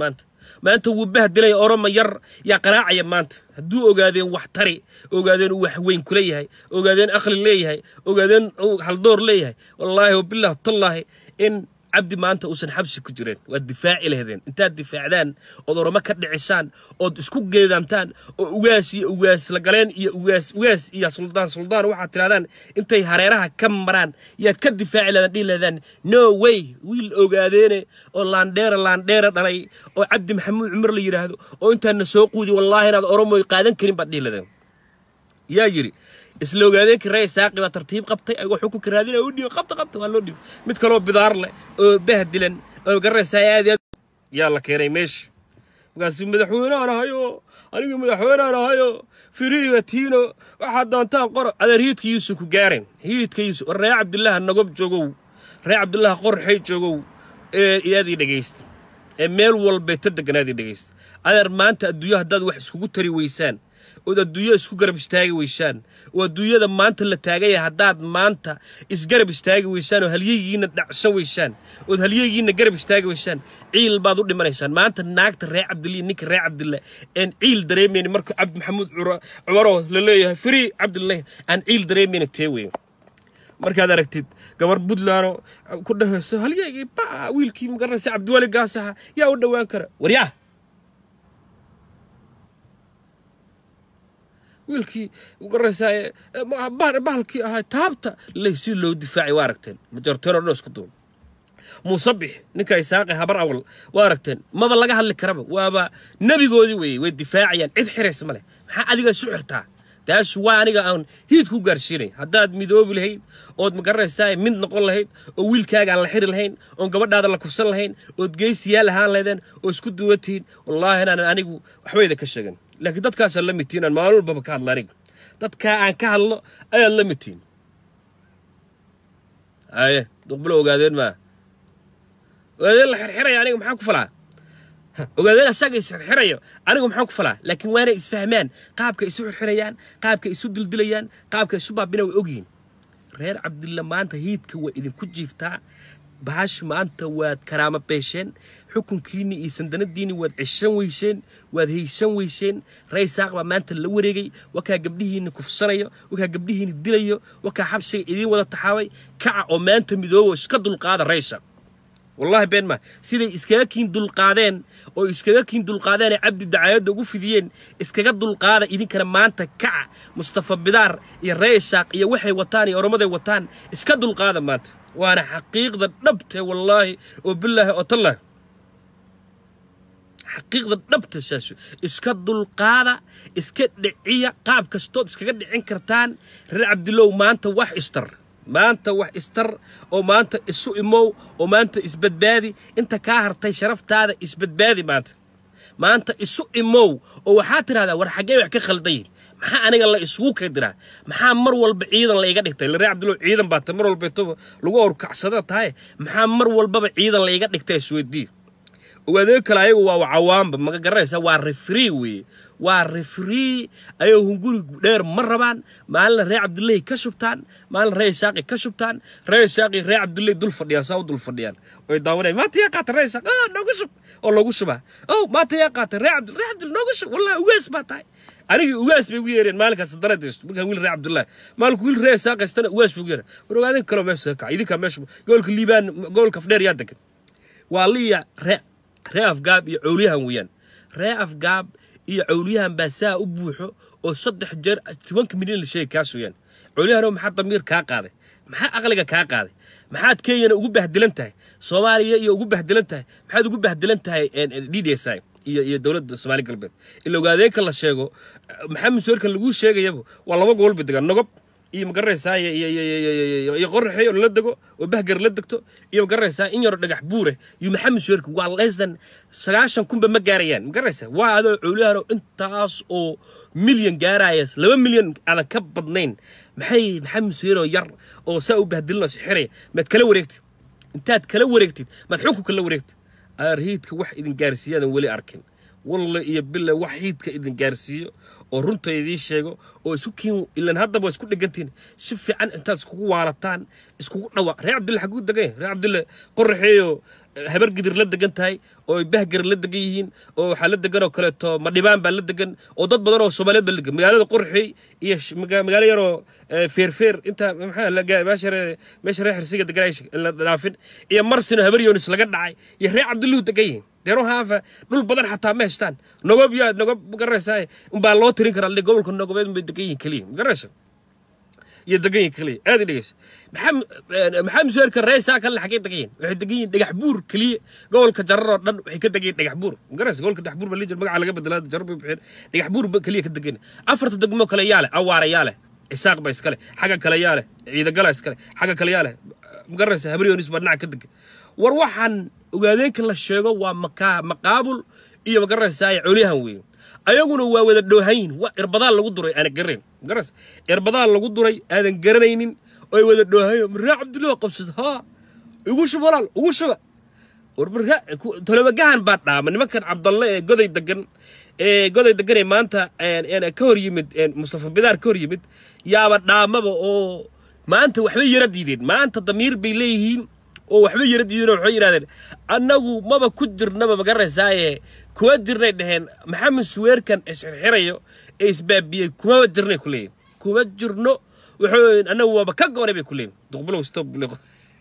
maanta wuu bahdilaya oroma yar yaa qaraacaya maanta hadduu ogaadeen wax tari ogaadeen uu wax weyn kula yahay ogaadeen aqli leeyahay ogaadeen uu haldoor leeyahay wallaahi wabilah tallaahi in cabdi maanta uusan xabsi ku jireen waad difaaci lahdeen intaad difaacdaan ood oramo ka dhicisaan ood isku geedaamtaan oo ugaas iyo ugaas la galeen iyo ugaas ugaas iyo suldaan suldaan waxaad tirahdaan intay hareeraha ka maraan yaad ka difaaci lahdaan dhihi lahdaan no way wiil ogaadeene oo laandheera laandheera dhalay oo cabdi maxamuud cumar la yidhaahdo oo intaadna soo quudi wallaahi inaad oromoy qaadan karin baad dhihi lahdeen yaa yidhi isla ogaadeenkii ree saaqi baa tartiib qabtay ayagoo xukunka raadinaya u dhiibo qabta qabta waa loo dhiibo mid kaloo bidaar leh oo bahdilan oo garanaysaa aad aad yaa la keenay meesha markaasuu madaxweyneaan ahayo aniga madaxweyneaan ahayo firiiba tiino waxaad doontaan qoro adeer hiidka yuusuf ku gaaren hiidka yuusuf war ree cabdullaaha nagob joogow ree cabdullaaha qorxay joogow ee iyaadii dhegaysta ee meel walbay ta deganaadii dhegaysta adeer maanta adduunya haddaad wax iskugu tari weysaan ood adduunya isku garab istaagi weysaan oo adduunyada maanta la taagaya haddaad maanta isgarab istaagi weysaan oo halyegiina dhacsan weysaan ood halyegiina garab istaagi weysaan ciil baad u dhimanaysaan maanta naagta ree cabdillah ninka ree cabdillah aan ciil dareemayni marka cabdi maxamuud cumaroo la leeyahay firii cabdillah aan ciil dareemayni tee weyn markaad aragtid gabar buntlandoo ku dhahayso halyegii ba wiilkii magaranaysa cabdiwali gaasaha yaa u dhowaan kara waryaa wiilkii garanaysaa bahalkii ahaa taabta le si loo difaacay waa aragteen majorteenoo dhan isku duun muusabix ninka isaaqi habar awal waa aragteen maba laga hadli karaba waaba nebigoodii weeye way difaacayaan cid xiraysa ma leh maxaa adiga isu xirtaa taas waa aniga aan hiid ku gaarsiinay haddaad midoobi lahayd ood magaranaysaa mid noqon lahayd oo wiilkaaga aan la xiri lahayn oon gabadhaada la kufsan lahayn ood geysiyaal ahaan lahaydeen oo isku duwan tihiin wallaahi inaan anigu waxbayda ka sheegan laakiin dadkaasaan la midtihin aan maalin walbaba ka hadla aniga dadkaa aan ka hadlo ayaad la midtihin haye duqbulo ogaadeen maa ogaadeen la xirxiraya aniga maxaan ku falaa ogaadeen asaga isxirxirayo anigu maxaan ku falaa laakiin waanay isfahmaan qaabka isu xirxirayaan qaabka isu dildilayaan qaabka isu baabina way ogyihiin reer cabdilla maanta hiidka waa idinku jiiftaa bahash maanta waad karaama beesheen xukunkiinni iyo sandanadiinni waad ceshan weyseen waad haysan weyseen rey saaq baa maanta la wareegay wakaa gabdhihiinni kufsanayo wakaa gabdhihiinni dilayo wakaa xabsiga idiin wada taxaabay kaca oo maanta midoobo iska dulqaada reysa wallahi been ma siday iskaga kiin dulqaadeen oo iskaga kiin dulqaadeen ee cabdi dacaayadda ugu fidiyeen iskaga dulqaada idinkana maanta kaca mustafa bidaar iyo reesaaq iyo waxay wataan iyo oromaday wataan iska dulqaada maanta waana xaqiiqda dhabte wallaahi oo bilaahi oo tallah xaqiiqda dhabta saasu iska dulqaada iska dhiciya qaab kastood iskaga dhicin kartaan reer cabdilow maanta wax istar maanta wax istar oo maanta isu imow oo maanta isbadbaadi inta kaa hartay sharaftaada isbadbaadi maanta maanta isu imow oo waxaa tidhahdaa war xaggee wax ka khaldayin maxaa aniga la isugu kadiraa maxaa mar walba ciidan la iga dhigtay laree cabdillow ciidan baa ta mar walbeetoba lagu awrkacsada tahay maxaa mar walbaba ciidan la iga dhigtay isweydii ogaadee kale ayagu waa cawaamba maga garanaysa waa refree weeye waa refree ayagoo hunguri dheer ma rabaan maalina ree cabdillahi ka shubtaan maalina ree isaaqi ka shubtaan ree isaaqi ree cabdillahi dul fadhiyaan saa u dul fadhiyaan oy daawanayaan maanta yaa qaata ree isaaq oh noogu shub oo loogu shubaa oh maanta yaa qaata ree cabdi ree cabdil noogu shub wallahi ugaas baa tahay anigii ugaas bay ugu yeereen maalinkaas daradaysto markaa wiil ree cabdullahi maalinku wiil ree isaaqaystana ugaas bay ugu yeereen war ogaadin kaloo meesha kaca idinkaa meesha gobolka liibaan gobolka afdheer yaa degan waa liya ree ree afgaab iyo cowliyahan weeyaan ree afgaab iyo cowliyahan baa saa u buuxo oo saddex jeer tobanka milyan la sheegay kaas weeyaan cowliyahanoo maxaa damiir kaa qaaday maxaa aqliga kaa qaaday maxaad kenyana ugu bahdilan tahay soomaaliya iyo ugu bahdilan tahay maxaad ugu bahdilan tahay d d s i iyo iyo dowladda soomaali galbeed ila ogaadeenka la sheego maxamed soorkan laguu sheegayaba waa laba gobolba degaan nogob iyo magaranaysaa iyo qoraxey oo lala dego oo bahgar la degto iyo magaranaysaa in yaroo dhagax buure iyo maxamed suweerka waa leesdan sagaashan kunba ma gaarayaan magaranaysaa waa adoo cowliyahanoo intaas oo milyan gaaraya laba milyan aadan ka badnayn maxay maxamed suweeroo yar oo saa u bahdilinoo sixiraya maad kala wareegtid intaad kala wareegtid maad xukunka la wareegtid aarhiidka wax idin gaarsiiyaadan weli arkin walle iyo bille wax hiidka idin gaarsiiyo oo runta idiin sheego oo isku kiin ilan haddaba waa isku dhegantiin si fiican intaad iskugu waalataan iskugu dhawa reer cabdille xaguu degan reer cabdille qoraxeeyo habar gidir la degan tahay oo ay bahgar la degan yihiin oo waxaa la degan oo kaleeto madhibaan baa la degan oo dad badan oo soomaaliyeed baa la degan magaalada qurxi iyo sh- maga- magaalo yaroo eh, feerfeer inta maxaa la gaa- meesha ree- meesha reer xirsiga degan ay sh- la dhaafin iyo marsino habar yoonis laga dhacay iyo reer cabdulluhu degan yihiin deero haafa dhul badan xataa ma haystaan nogob yaa nogob magaraysaa umbaa loo tirin karaa le gobolka nogobeed bay degan yihiin keliya magaraysa iyo degan yihiin keliya aad i dhegeysa maxaa maxaa masuulka reesaa kale xagee degan yihiin waxay degan yihiin dhagax buur keliya gobolka jarar oo dhan waxay ka degan yihiin dhagax buur magaraysa gobolka dhagax buur baa liijir magaca laga bedelaa jarar bay bixeen dhagax buur ba keliya ka degan afarta degmo kale yaa leh awaara yaa leh isaaq ba iskale xagga kale yaa leh ciidagala iskale xagga kale yaa leh magaraysa habriyoonis baa dhinaca ka degan war waxaan ogaadeenka la sheego waa makaa maqaabul iyo magaraysaa colyahan weeye ayaguna waa wada dhoohayin waa irbadaan lagu duray aanan garanayn magaras irbadaan lagu duray aadan garanaynin oy wada dhoohayin maraa cabdullahi qabsada haa igu shuba walaal ugu shuba war maraa tolobagahan baa dhaama nimankan cabdalle ee goday degan ee goday degan ee maanta een, een, ka hor yimid een, mustafa bidaar ka hor yimid yaaba dhaamaba oo maanta waxbay yara diideen maanta damiir bay leeyihiin oo waxba yara diideen oo waxay yidhahdeen annagu maba ku jirnaba magaraysaaye kuma jirnay dhaheen maxamed suweerkan isxirxirayo ee isbaabiyey kumaba jirnay ku leeyihin kuma jirno wuxuu annagu waaba ka goonay bay ku leeyihin duqbulow stop liqo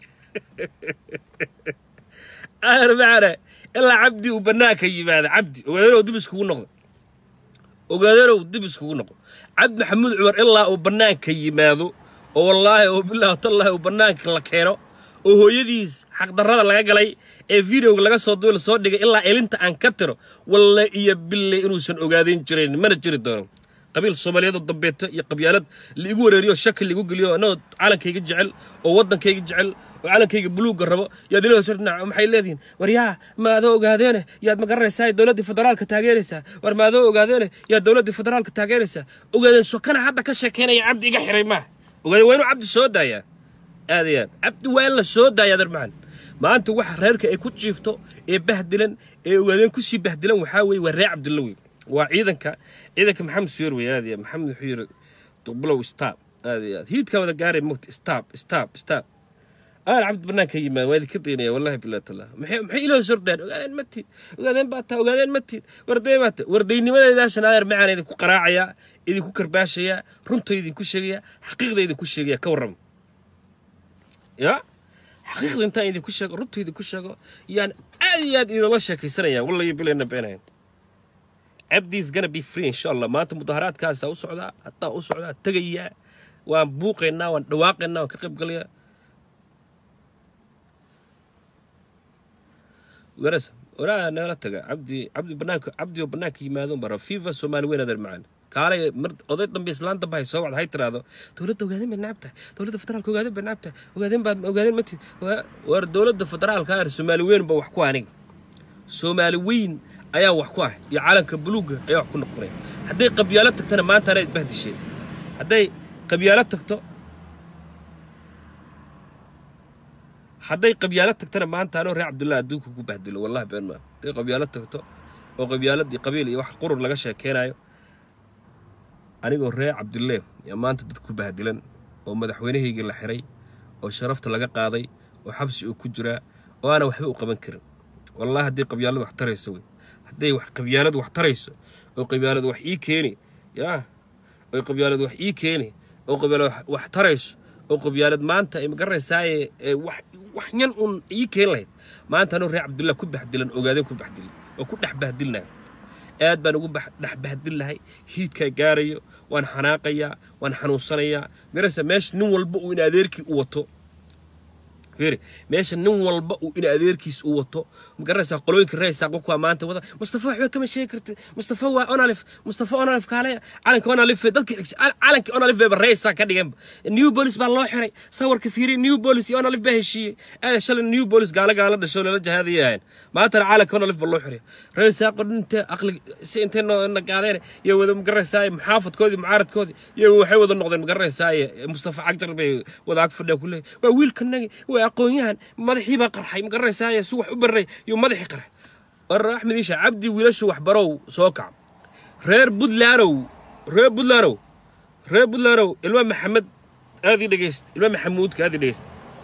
aar macana ilaa cabdi uu bannaanka yimaada cabdi ogaadanow dib iskugu noqdo ogaadanow dib iskugu noqdo cabdi maxamuud cumar ilaa uu bannaanka yimaado oo wallaahi oo bilaahi tallaahi uu bannaanka la keeno oo hooyadiis xaqdarrada laga galay ee videoga laga soo duula soo dhigay ilaa elinta aan ka tiro walle iyo bille inuusan ogaadin jirayn mana jiri doono qabiil soomaaliyeed oo dambeeto iyo qabyaalad laigu wareeriyo shaki laigu geliyo annagoo calankayga jecel oo waddankayga jecel oo calankayga buluugga rabo yaad ilaahay soo dhinac maxay leedihiin war yaa ma adoo ogaadeene yaad ma garanaysaa dowladdii federaalka taageeraysaa war ma adoo ogaadeene yaad dowladdii federaalka taageeraysaa ogaadeen sokana hadda ka sheekeynaya cabdi iga xiray maaha ogaadeen waa inuu cabdi soo daayaa aad iyo aad cabdi waa in la soo daayaa darmacan maanta waxa reerka ay ku jiifto ee bahdilan ee ogaadeen kusii bahdilan waxaa weeye waa reer cabdilla wey waa ciidanka ciidanka maxamed suyer wey aad iyo aad maxamed wuxuu yidhi duqbulow stab aad iyo aad hiidkaa wada gaaray mogta stab stab stab aan cabdi banaanka yimaad waa idinka daynaya wallahi billahi tallah maxay maxay ilaahay sordaan ogaadeen ma tiid ogaadeen baa taa ogaadeen ma tiid warday baa taa wardaynimadeedaasna adeer macaan idinku qaraacayaa idinku karbaashayaa runta idinku sheegaya xaqiiqda idinku sheegaya ka warrama ya xaqiiqda intaan idinku sheego runta idinku sheego yaan aad iyo aad idinla sheekaysanaya wallahi bilayna beenayan cabdiis gonna be free insha allah maanta mudaharaadkaasaa u socdaa haddaa u socdaa tegayaa waan buuqaynaa waan dhawaaqaynaa waan ka qayb galayaa garasa waraa nagala taga cabdi cabdi banaanka cabdi oo banaanka yimaado bara fifa soomaali weyn adeer macaan kaalay mar oday dambe islaan dambe hay soo wacda hay tiraahdo dowladda ogaadeen bay nacab tahay dowladda federaalka ogaadeen bay nacab tahay ogaadeen baad ogaadeen mati war dowladda federaalka ah soomaali weyn ba wax ku aniga soomaali weyn ayaa wax ku ah iyo calanka buluugga ayaa wax ku noqonaya hadday qabyaalo tagtana maanta anaa isbahdisheen hadday qabyaalo tagto hadday qabyaalo tagtana maanta anoo reer cabdullahi adduunka ku bahdilo wallahi been maa hadday qabyaalo tagto oo qabyaaladii qabiil iyo wax qurur laga sheekeynayo anigoo reer cabdulle yaa maanta dad ku bahdilan oo madaxweynahaygii la xiray oo sharafta laga qaaday oo xabsi uu ku jiraa oo aanan waxba u qaban karin wallahi haddii qabyaaladu wax tarayso wey hadday wax qabyaaladu wax tarayso oo qabyaaladu wax ii keeni yaa oo qabyaaladu wax ii keeni oo qabyaaladu wax tarayso oo qabyaalad maanta ay magaranaysaay wax wax yan un ii keeni lahayd maanta anuu reer cabdullah ku baxdilan ogaadeen ku baxdilan oo ku dhex bahdilnahay aad baan ugu dhex bahdil lahay hiidkaa gaarayo waan xanaaqayaa waan xanuunsanayaa magaraysa meesha nin walba uu in adeerkii u wato fiiri meesha nin walba uu in adeerkiis u wato magaranaysaa qolooyinka reesaa qofku waa maanta wada mustafa waxba kama sheegi kartid mustafa waa onalif mustafa onalif kaale calanka onalif dadka xigsi calanka onalif bayba reesaa ka dhigeen new bolis baa loo xiray sawirka fiiri new bolis iyo onalif baa heshiiyey aada shalay new bolis gaala gaala dhasho lala jahaadayahan maantana calanka onalif baa loo xiray reesaa qodhinta aqli si intay nagaadeen iyo wada magaranaysaa muxaafadkoodii mucaaradkoodii iyo waxay wada noqdeen magaranaysaa mustafa cagjar bay wada ag fadhiya kuleeyahy waa wiilkanagi waa aqoon-yahan madaxii baa qarxay ma garanaysaa si wax u baray iyo madaxii qarxay war axmed iisha cabdi wiilashu waxbarow soo kac reer buntlandow reer buntlandow reer buntlandow ilma maxamed aad ii dhegeyst ilma maxamuudka aad ii dhegeyst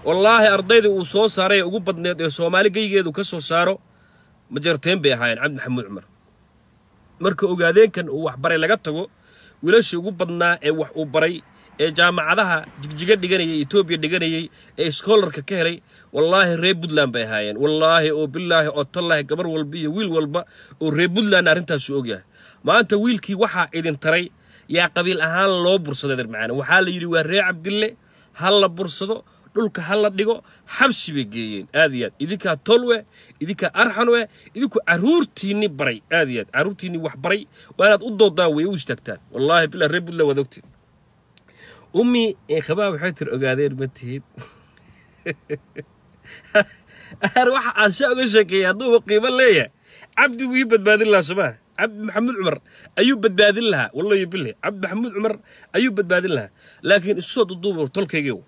wallaahi ardaydii uu soo saaray ee ugu badneed ee soomaali geygeedu ka soo saaro majarteen bay ahaayeen cabdi maxamuud cumar marka ogaadeenkan uu waxbaray laga tago wiilashii ugu badnaa ee wax uu baray ee jaamacadaha jigjiga dhiganayay etoobiya dhiganayay ee schoolarka ka helay wallaahi reer puntland bay ahaayeen wallaahi oo bilaahi oo tallaahi gabar walba iyo wiil walba oo reer puntland arrintaasu ogyahay maanta wiilkii waxaa idin taray yaa qabiil ahaan loo bursaday darmacaan waxaa la yidhi waa reer cabdille ha la bursado dhulka ha la dhigo xabsi bay geeyeen aad iyo aad idinkaa tolwe idinkaa arxanwe idinku carruurtiinni baray aad iyo aad carruurtiinni wax baray waa inaad u doodaan wey u istaagtaan wallaahi bilaa reer puntland waad ogtiin ummi ee khabaa waxay tir ogaadeen ma tihid ar waxa aan sha uga sheekeeyay hadduuba qiimo leeyahay cabdi wuu ii badbaadin lahaa somaa cabdi maxamuud cumar ayuu badbaadin lahaa wallahi bille cabdi maxamuud cumar ayuu badbaadin lahaa laakiin isu soo duduuba tolkaygiiw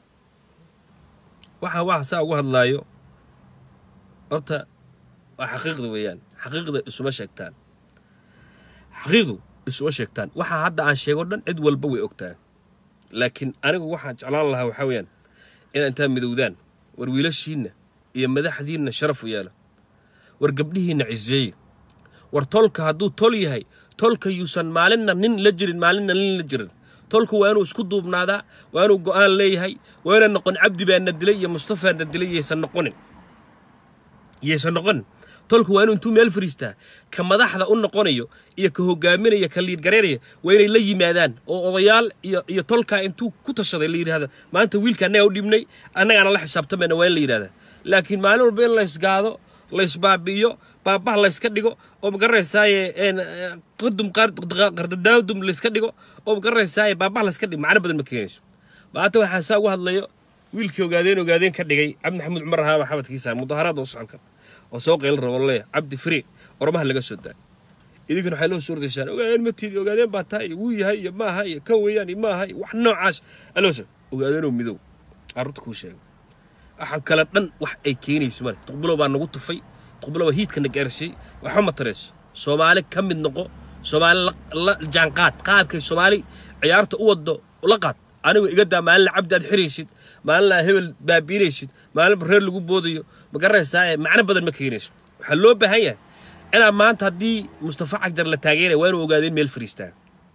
waxa waxa saa ugu hadlaayo horta waa xaqiiqda weeyaan xaqiiqda isuma sheegtaan xaqiiqdu isuma sheegtaan waxa hadda aan sheego dhan cid walba way ogtaa laakiin anigu waxaan jeclaan lahaa waxaa weeyaan inaa intaa midowdaan war wiilashiinna iyo madaxdiinna sharaf u yeela war gabdhihiinna ciseeye war tolka hadduu tol yahay tolka yuusan maalinna nin la jirin maalinna nin la jirin tolka waa inuu isku duubnaadaa waa inuu go'aan leeyahay waa inaan noqon cabdi baana dilay iyo mustafaana dilay yaysan noqonin yaysan noqonin tolka waa inuu intuu meel fariistaa ka madaxda u noqonayo iyo ka hogaaminaya ka liidgareynaya waa inay la yimaadaan oo odayaal iyo iyo tolkaa intuu ku tashaday la yidhahda maanta wiilka annagaa u dhibnay annagaana la xisaabtamayna waa in la yidhahdaa laakiin maalin walba in laysgaado laysbaabi'iyo baabaha layska dhigo oo magaranaysaay qadum qardadaadum layska dhigo oo magaranaysaay baabaha layska dhigo macno badan ma keenayso maanta waxaan saa uga hadlayo wiilkii ogaadeen ogaadeen ka dhigay cabdi maxamuud cumar ahaa maxamadkiisa mudaharaada u soconka oo soo qayl rabo leeya cabdi firi ormaha laga soo daay idinkuna waxay loo soo ordaysaan ogaadeen ma tiidi ogaadeen baa taa iyo wuu yahay iyo maaha iyo kan weeyaan iyo maaha iyo wax noocaas aloosa ogaadeenoo midow carruurta kuu sheega waxaan kale dhan wax ay keenayso male tuqbilow baa nagu tufay tuqbilow baa hiidkana gaarsiiyey waxba ma tarayso soomaali ka mid noqo soomaali la jaanqaad qaabkay soomaali ciyaarta u wado la qaad anigu iga daa maalina cabdi aad xiraysid maalina hebel baabiinaysid maalinba reer lagu boodayo ma garanaysaa macno badan ma keenayso waxaa loo baahan yahay inaa maanta haddii mustafa cagjar la taageeraya waa inuu ogaadeen meel fariistaa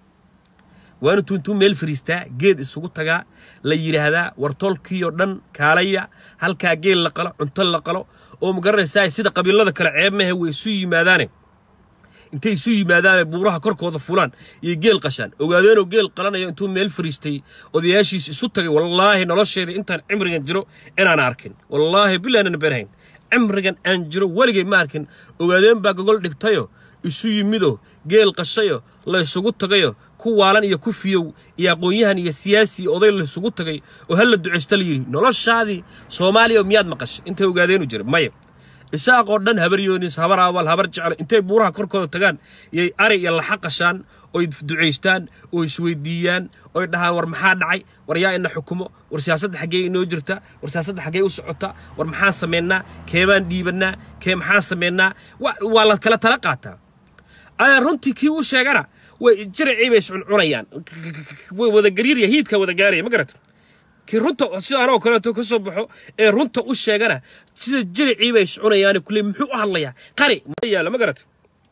waa inuu tuuntuu meel fariistaa geed isugu tagaa la yidhaahdaa wartolkiioo dhan kaalaya halkaa geel la qalo cunto la qalo oo ma garanaysaa sida qabiilada kale ceebmahe way isu yimaadaane intay isu yimaadaane buuraha korkooda fulaan iyo geel qashaan ogaadeenoo geel qalanayo intuu meel fariistay odayaashiis isu tagay wallaahi nolosheeda intaan cimrigan jiro inaan arkin wallaahi bilaanan beenhayn cimrigan aan jiro weligay ma arkin ogaadeen baa gogol dhigtayo isu yimido geel qashayo laysugu tagayo ku waalan iyo ku fiyow iyo aqoon-yahan iyo siyaasi oday laysugu tagay oo hal la ducaysta la yidhi noloshaadii soomaaliya miyaad maqashay intay ogaadeenu jira maya isaaqoo dhan habar yoonis habar awal habar jeclo intay buuraha korkooda tagaan yay ari iyo laxa qashaan oy ducaystaan oo isweydiiyaan oy dhahaan war maxaa dhacay war yaa ina xukumo war siyaasadda xaggee inoo jirta war siyaasadda xaggee u socota war maxaan samaynaa keebaan dhiibannaa kee maxaan samaynaa waa la kala tala qaataa ayaa runtii kii u sheegana way jiracii bay iscuncunayaan way wada gariirya hiidka wada gaaraya ma garata kii runta sida anoo kaleeto ka soo baxo ee runta u sheegana sida jiricii bay iscunayaan kule muxuu u hadlayaa qari ma yaalla ma garata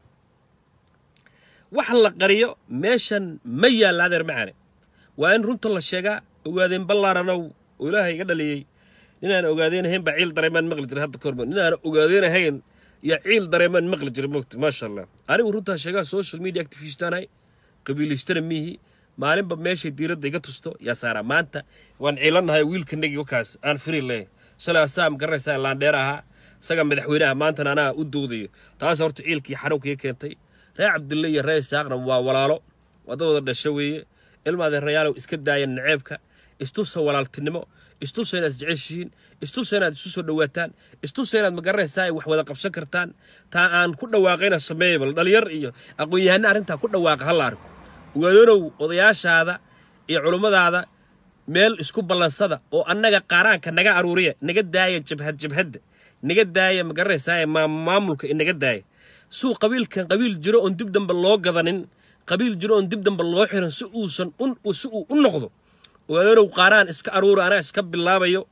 wax la qariyo meeshan ma yaalla adeer macaane waa in runta la sheegaa ogaadeen ballaaranow oo ilaahay iga dhaliyey ninaan ogaadeen ahayn baa ciil dareemaan maqli jiray hadda kahorma ninaan ogaadeen ahayn yaa ciil dareemaan maqli jiray mogta maasha allah anigu runtaa sheegaa social media activistaanahay qabiilaystana miihi maalinba meeshay diiradda iga tusto yaa saaraa maanta waan ciilanahay wiilkanagii wakaas aan firi leh shalay asaa ma garanaysaa laandheer ahaa isaga madaxweynaha maantana anaa u doodayo taas horta ciilkii xanuunkii keentay reer cabdille iyo reer isaaqna waa walaalo wadawada dhasho weeye ilmaadee rayaalow iska daaya naceebka istusa walaaltinimo istusa inaad isjeceshihiin istusa inaad isu soo dhowaataan istusa inaad magaranaysaa wax wada qabsan kartaan taa aan ku dhawaaqayna sameeya bal dhalinyar iyo aqoon-yahana arrintaa ku dhawaaqa hala arko ogaadanow odayaashaada iyo culummadaada meel isku ballansada oo annaga qaaraanka naga aruuriya naga daaya jabhad jabhadda naga daaya magaranaysaa maamulka inaga daaya suu qabiilkan qabiil jiro oon dib dambe loo gadanin qabiil jiro oon dib dambe loo xiran si uusan si uu u noqdo ogaadanow qaaraan iska aruura anaa iska bilaabayo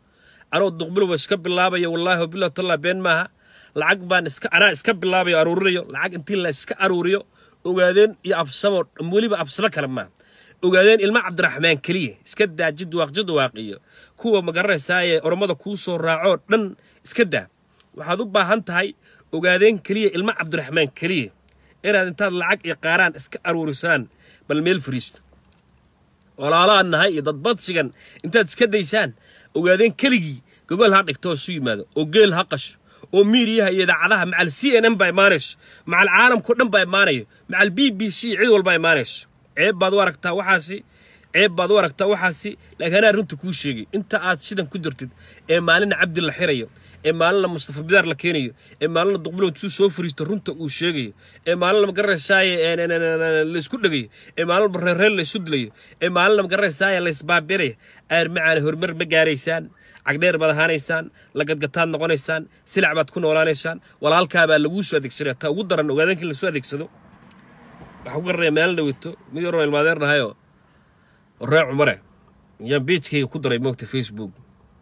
anoo duqbilowa iska bilaabaya wallaahi wabilah tallah been maaha lacag baan iska anaa iska bilaabayo aruurinayo lacag intii la iska aruuriyo ogaadeen iyo absamo weliba absamo kale maaha ogaadeen ilma cabdiraxmaan keliya iska daa jidwaaq jidwaaq iyo kuwa magaranaysaa ee oromada kuu soo raacoo dhan iska daa waxaad u baahan tahay ogaadeen keliya ilma cabdiraxmaan keliya inaad intaad lacag iyo qaaraan iska aruurisaan bal meel fariista walaalaan nahay iyo dadbadsigan intaad iska daysaan ogaadeen keligii gogol ha dhigto oo isu yimaado oo geel ha qasho oo miiriyaha iyo idaacadaha macal c n n baa imaanayso macal caalamkao dhan baa imaanayo macal b b c cid walbaa imaanayso ceeb baad u aragtaa waxaasi ceeb baad u aragtaa waxaasi laakiin anaa runta kuu sheegay inta aad sidan ku jirtid ee maalina cabdi la xirayo ee maalina mustafa bidaar la keenayo ee maalina duqbilow tuu soo fariisto runta uu sheegayo ee maalina magaranaysaay laysku dhegayo ee maalina reerreer laysu dilayo ee maalina magaranaysaay laysbaabiraya aar macaana horumar ma gaaraysaan cagdheer baad ahaanaysaan lagadgataad noqonaysaan silac baad ku noolaanaysaan walaalkaabaa laguu soo adeegsanaya ta ugu daran ogaadankii lasoo adeegsado waxaa ku garanaya meel dhaweyto mid yaroo ilmaadeernahayoo ree cumare yaan beijkayga ku daray moogta facebook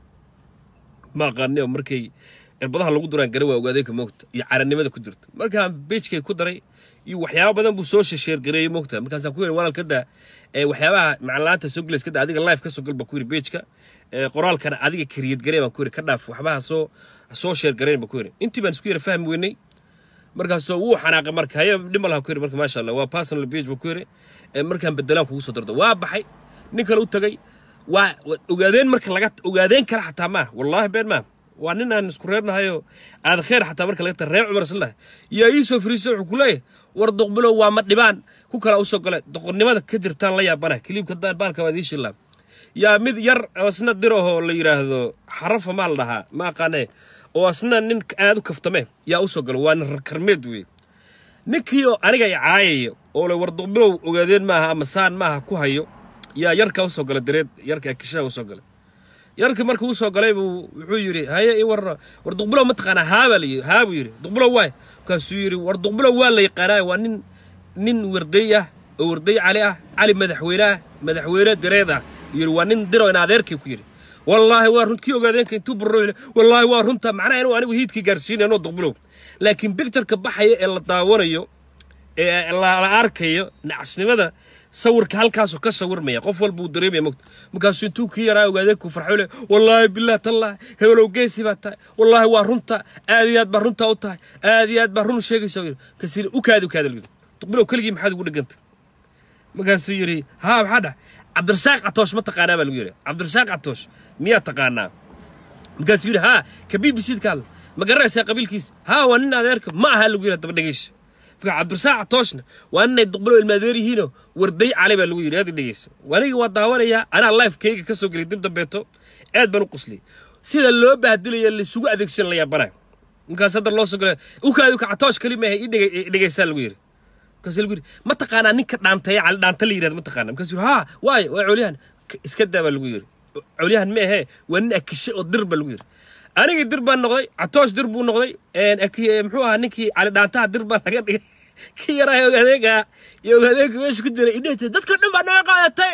ma aqaani oo markay cirbadaha lagu duraan gara waa ogaadeenka moogta iyo caranimada ku jirta markaan beijkayga ku daray iyo waxyaaba badan buu soo sheergareeyey moogta markaasaan ku yiri walaalkada waxyaabaha macalaanta soo gelays kada adiga live ka soo gal baan ku yiri beijka qoraalkana adiga kariyad garee baan ku yiri ka dhaaf waxbaha soo soo sheergareyn baan ku yiri intii baan isku yara fahmi weynay markaasoo wuu xanaaqay marka haye dhima laha ku yiri marka maasha allah waa personal page baan ku yiri markaan bedelaan kugu soo dardo waa baxay nin kale u tagay waa ogaadeen marka laga ogaadeen kale xataa maaha wallaahi been maaha waa nin aan isku reernahayoo aad kheer xataa marka laga tahay reer cumar islah yaa ii soo fariisay wuxuu ku leeyahay war doqbilow waa ma dhibaan ku kala usoo gale doqonnimada ka jirtaan la yaabana kiliibka baalka waad ii shilaa yaa mid yar asna dirahoo la yidhaahdo xarafa maa la dhahaa ma aqaanee oo asna nin aad u kaftame yaa usoo galo waa nin karmeed wey ninkii oo aniga i caayaya oo le war duqbilow ogaadeen maaha ama saan maaha ku hayo yaa yarka usoo gala dareed yarka kishaha usoo galay yarkii marka uu soo galay buu wuxuu yidhi haye i war war duqbilow ma taqaanaa haa baa layidhi haa buu yidhi duqbilow waay markaasuu yidhi war duqbilow waa la yaqaanaa waa nin nin warday ah oo warday cali ah cali madaxweyne ah madaxweyne dareed ah yidhi waa nin diro in adeerkay ku yidhi wallaahi waa run kii ogaadeenka intuu barro wallaahi waa runta macnaha inuu anigu hiidkii gaarsiinayo anoo duqbilow laakiin bicturka baxaya ee la daawanayo ee la arkayo nacasnimada sawirka halkaasuu ka sawirmaya qof walba uu dareemaya mogta markaasuu intuu kii yaraa ogaadeenku farxo le wallaahi bilah tallah hebelow geesi baa tahay wallaahi waa runta aad iyo aad baa runtaa u tahay aad iyo aad baa run sheegaysa kasi ukaadi ukaada lyidhi duqbilow keligii maxaad ugu dhegantay markaasuu yidhi haa maxaa dhax cabdirasaaq catoosh ma taqaanaa baa lagu yidhi cabdirasaaq catoosh miyaa taqaanaa markaasuu yidhi haa ka b b c ka hadla ma garanaysaa qabiilkiisa haa waa nin adeerka ma aha lagu yidhi daba dhegeysa marka cabdirasaaq catooshna waa ninay duqbilow ilmaadeer yihiinoo warday cali baa lagu yidhi aad dhegeysa aniga waa daawanayaa anaa lifekayga ka soo gelay dib dambeeto aad baan u qusliyay sida loo bahdilaya laysugu adeegsan la yaabanayo markaas hadda loo soo galay ukaadi ka catoosh kali maaha ii dhegeysaa lagu yidhi markaas lagu yidhi ma taqaanaa ninka dhaanteeya cali dhaanta la yidhahda ma taqaanaa markaas yidhi haa waayo waa colyahan iska daa baa lagu yidhi colyahan ma ahee waa nin akishe oo dir baa lagu yidhi anigii dir baan noqday catoosh dir buu noqday muxuu ahaa ninkii cali dhaantaha dir baa laga dhigay kii yaraa ogaadeenka iyo ogaadeenka meesha ku jiray idhehta dadkoo dhan baa naga qaadatay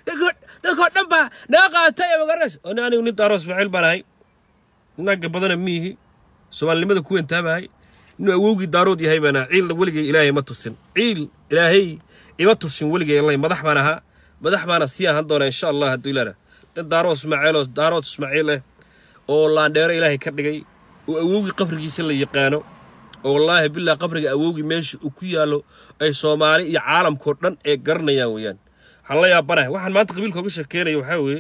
dadkoo dhan baa naga qaadatay ee magaranaysa oni anigu nin daaroos faciil baan ahay naagga badana miihi soomaalinimada ku wentaabahay inuu awowgii daarood yahay baan ahaa ciilna weligay ilaahay ima tusin ciil ilaahay ima tusin weligay allay madax baan ahaa madax baana sii ahaan doonaa insha allah hadduu ilaana nin daaro ismaaciiloo daarood ismaaciil eh oo laandheero ilaahay ka dhigay oo awowgii qabrigiisa la yaqaano oo wallaahi billah qabriga awowgii meesha uu ku yaallo ay soomaali iyo caalamkao dhan ee garanayaan weeyaan waxaan la yaabanahay waxaan maanta qabiilka uga sheekeynayo waxaa weeye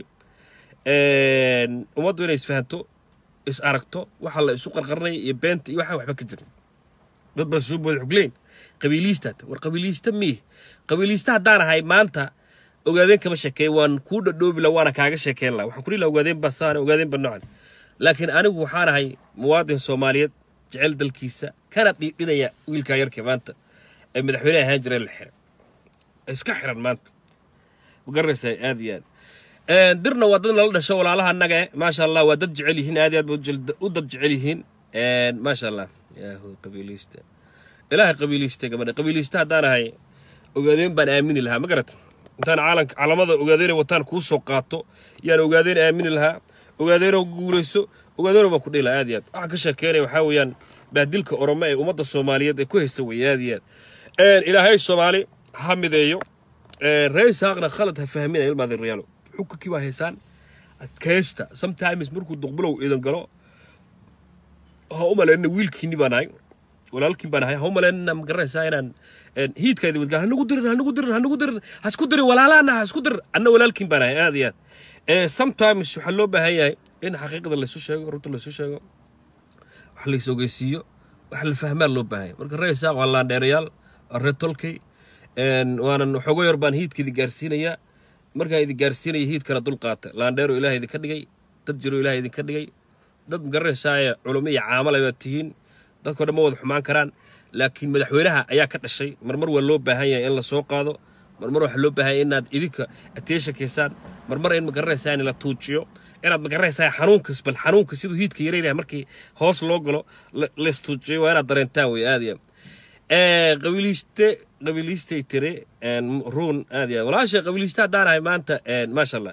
ummaddu inay isfahanto is aragto waxa la isu qarqarnaya iyo beenta iyo waxaa waxba ka jirin dad baa soo booda xugleyn qabiiliistaad war qabiiliista miih qabiiliista haddaan ahay maanta ogaadeen kama sheekeey waan kuu dhadhoobi la waana kaaga sheekeyn laha waxaan kuli laha ogaadeen baa saana ogaadeen baa noocan laakiin anigu waxaan ahay muwaadin soomaaliyeed jecel dalkiisa kana dhiidhinaya wiilkaa yarkii maanta ee madaxweyne ahaan jireen la xiray iska xiran maanta ma garanaysaa aad iyo aad dirna waa dad nala dhasho walaalaha annaga eh maasha allah waa dad jecel yihiin aad iyo aad ba u dad jecel yihiin maasha allah yaahu qabiiliista ilaahay qabiiliista gabadha qabiiliista haddaan ahay ogaadeen baan aamini lahaa ma garata intaan caalanka calamada ogaadeen wataan kuu soo qaato yaan ogaadeen aamini lahaa ogaadeenoo guulayso ogaadeenoo baan ku dhila aad iyo aad waxaan ka sheekeynaya waxaa weeyaan baadilka oromo ee ummadda soomaaliyeed ee ku haysta weeye aad iyo aad ilaahay soomaali ha mideeyo reer isaaqna khalad ha fahminaya ilmaadin reyaalo xukunkii baa haysaan adkaysta sometimes markuu duqbulow idan galo ha u malaynina wiilkiinni baan ahay walaalkiin baan ahay ha u malaynina ma garanaysaa inaan hiidkayda wadgaa hanagu dirin hanagu dirin hanagu dirin ha isku dirin walaalaana ha isku dirin anna walaalkiin baan ahay aad iyo aad sometimes waxaa loo baahan yahay in xaqiiqda laysu sheego runta laysu sheego wax lays ogeysiiyo wax la fahmaa loo baahan yahay marka reer isaaq waa laandheerayaal waa reer tolkey waanan waxooga yar baan hiidka idi gaarsiinayaa markaan idi gaarsiinaya hiidkana dulqaata laandheero ilaah idinka dhigay dad jiro ilaah idinka dhigay dad magaranaysaaya culummo iyo caamale baad tihiin dadkao dhan ma wada xumaan karaan laakiin madaxweynaha ayaa ka dhashay marmar waa loo baahan yahay in la soo qaado marmar waxaa loo baahan yahay inaad idinka ateesha keysaan marmar in magaranaysaa in la tuujiyo inaad magaranaysaa xanuunkas bal xanuunka siduu hiidka yareynaya markii hoos loo galo laystuujiyo waa inaad dareentaan wey aad iyo qabiiliiste qabiiliistay tiri ruun aad iyo walaasha qabiiliiste haddaan ahay maanta maasha allah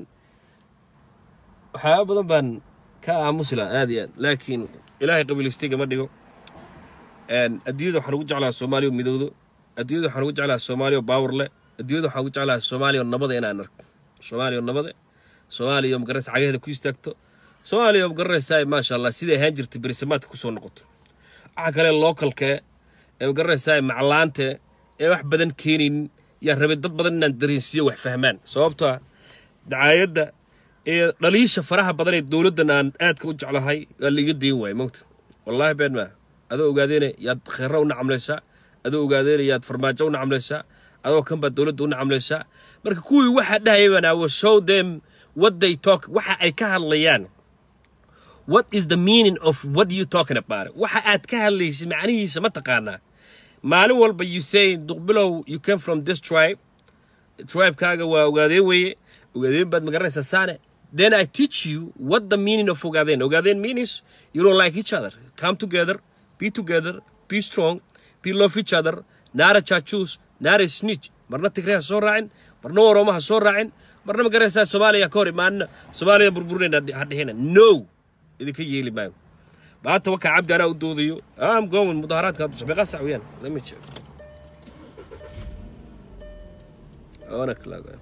waxyaaba badan baan ka aamusi laha aad iyo aad laakiin ilaahay qabiiliistayga ma dhigo adduunyada waxaan ugu jeclaha soomaaliya oo midowdo adduunyada waxaan ugu jeclaha soomaaliya oo baawar leh adduunyada waxaan ugu jeclaha soomaaliya oo nabada inaan arko soomaaliya oo nabade soomaaliya oo magaranaysa cagaheeda ku istaagto soomaaliya oo magaranaysaa maasha allah siday ahaan jirtay berisamaadka kusoo noqoto waxaa kale lookalkee ee magaranaysaa maclaante ee wax badan keenaynin yaa rabay dad badan inaan dareensiiyo wax fahmaan sababto ah dacaayadda iyo dhaliisha faraha badan ee dowladdan aan aadka u jeclahay waa laiga dayn waaya mogta wallaahi been maa adoo ogaadeena yaad kheyra u nacamlaysaa adoo ogaadeena yaad farmaajo u nacamlaysaa adoo kan baad dowladda u nacamlaysaa marka kuwii waxaa dhahaya baan awo show them what they talk waxa ay ka hadlayaan what is the meaning of what you talking about waxa aad ka hadlaysa macnihiisa ma taqaanaa maalin walba you say duqbilow you came from this tribe tribekaaga waa ogaadeen weeye ogaadeen baad magaranaysaa saane then I teach you what the meaning of ogaadeen ogaadeen means you don't like each other come together be together be strong be love each other naara jaajuus naara snitch marna tigre ha soo raacin marna oromo ha soo raacin marna magaranaysaa soomaaliya ka hor imaanina soomaaliya burburinayna ha dhihina no idinka yeeli maayo maanta wakaa cabdi anaa u doodayo am gowan mudaharaadka haddu shabeeqa sac weyaan lama jeego ona kalaago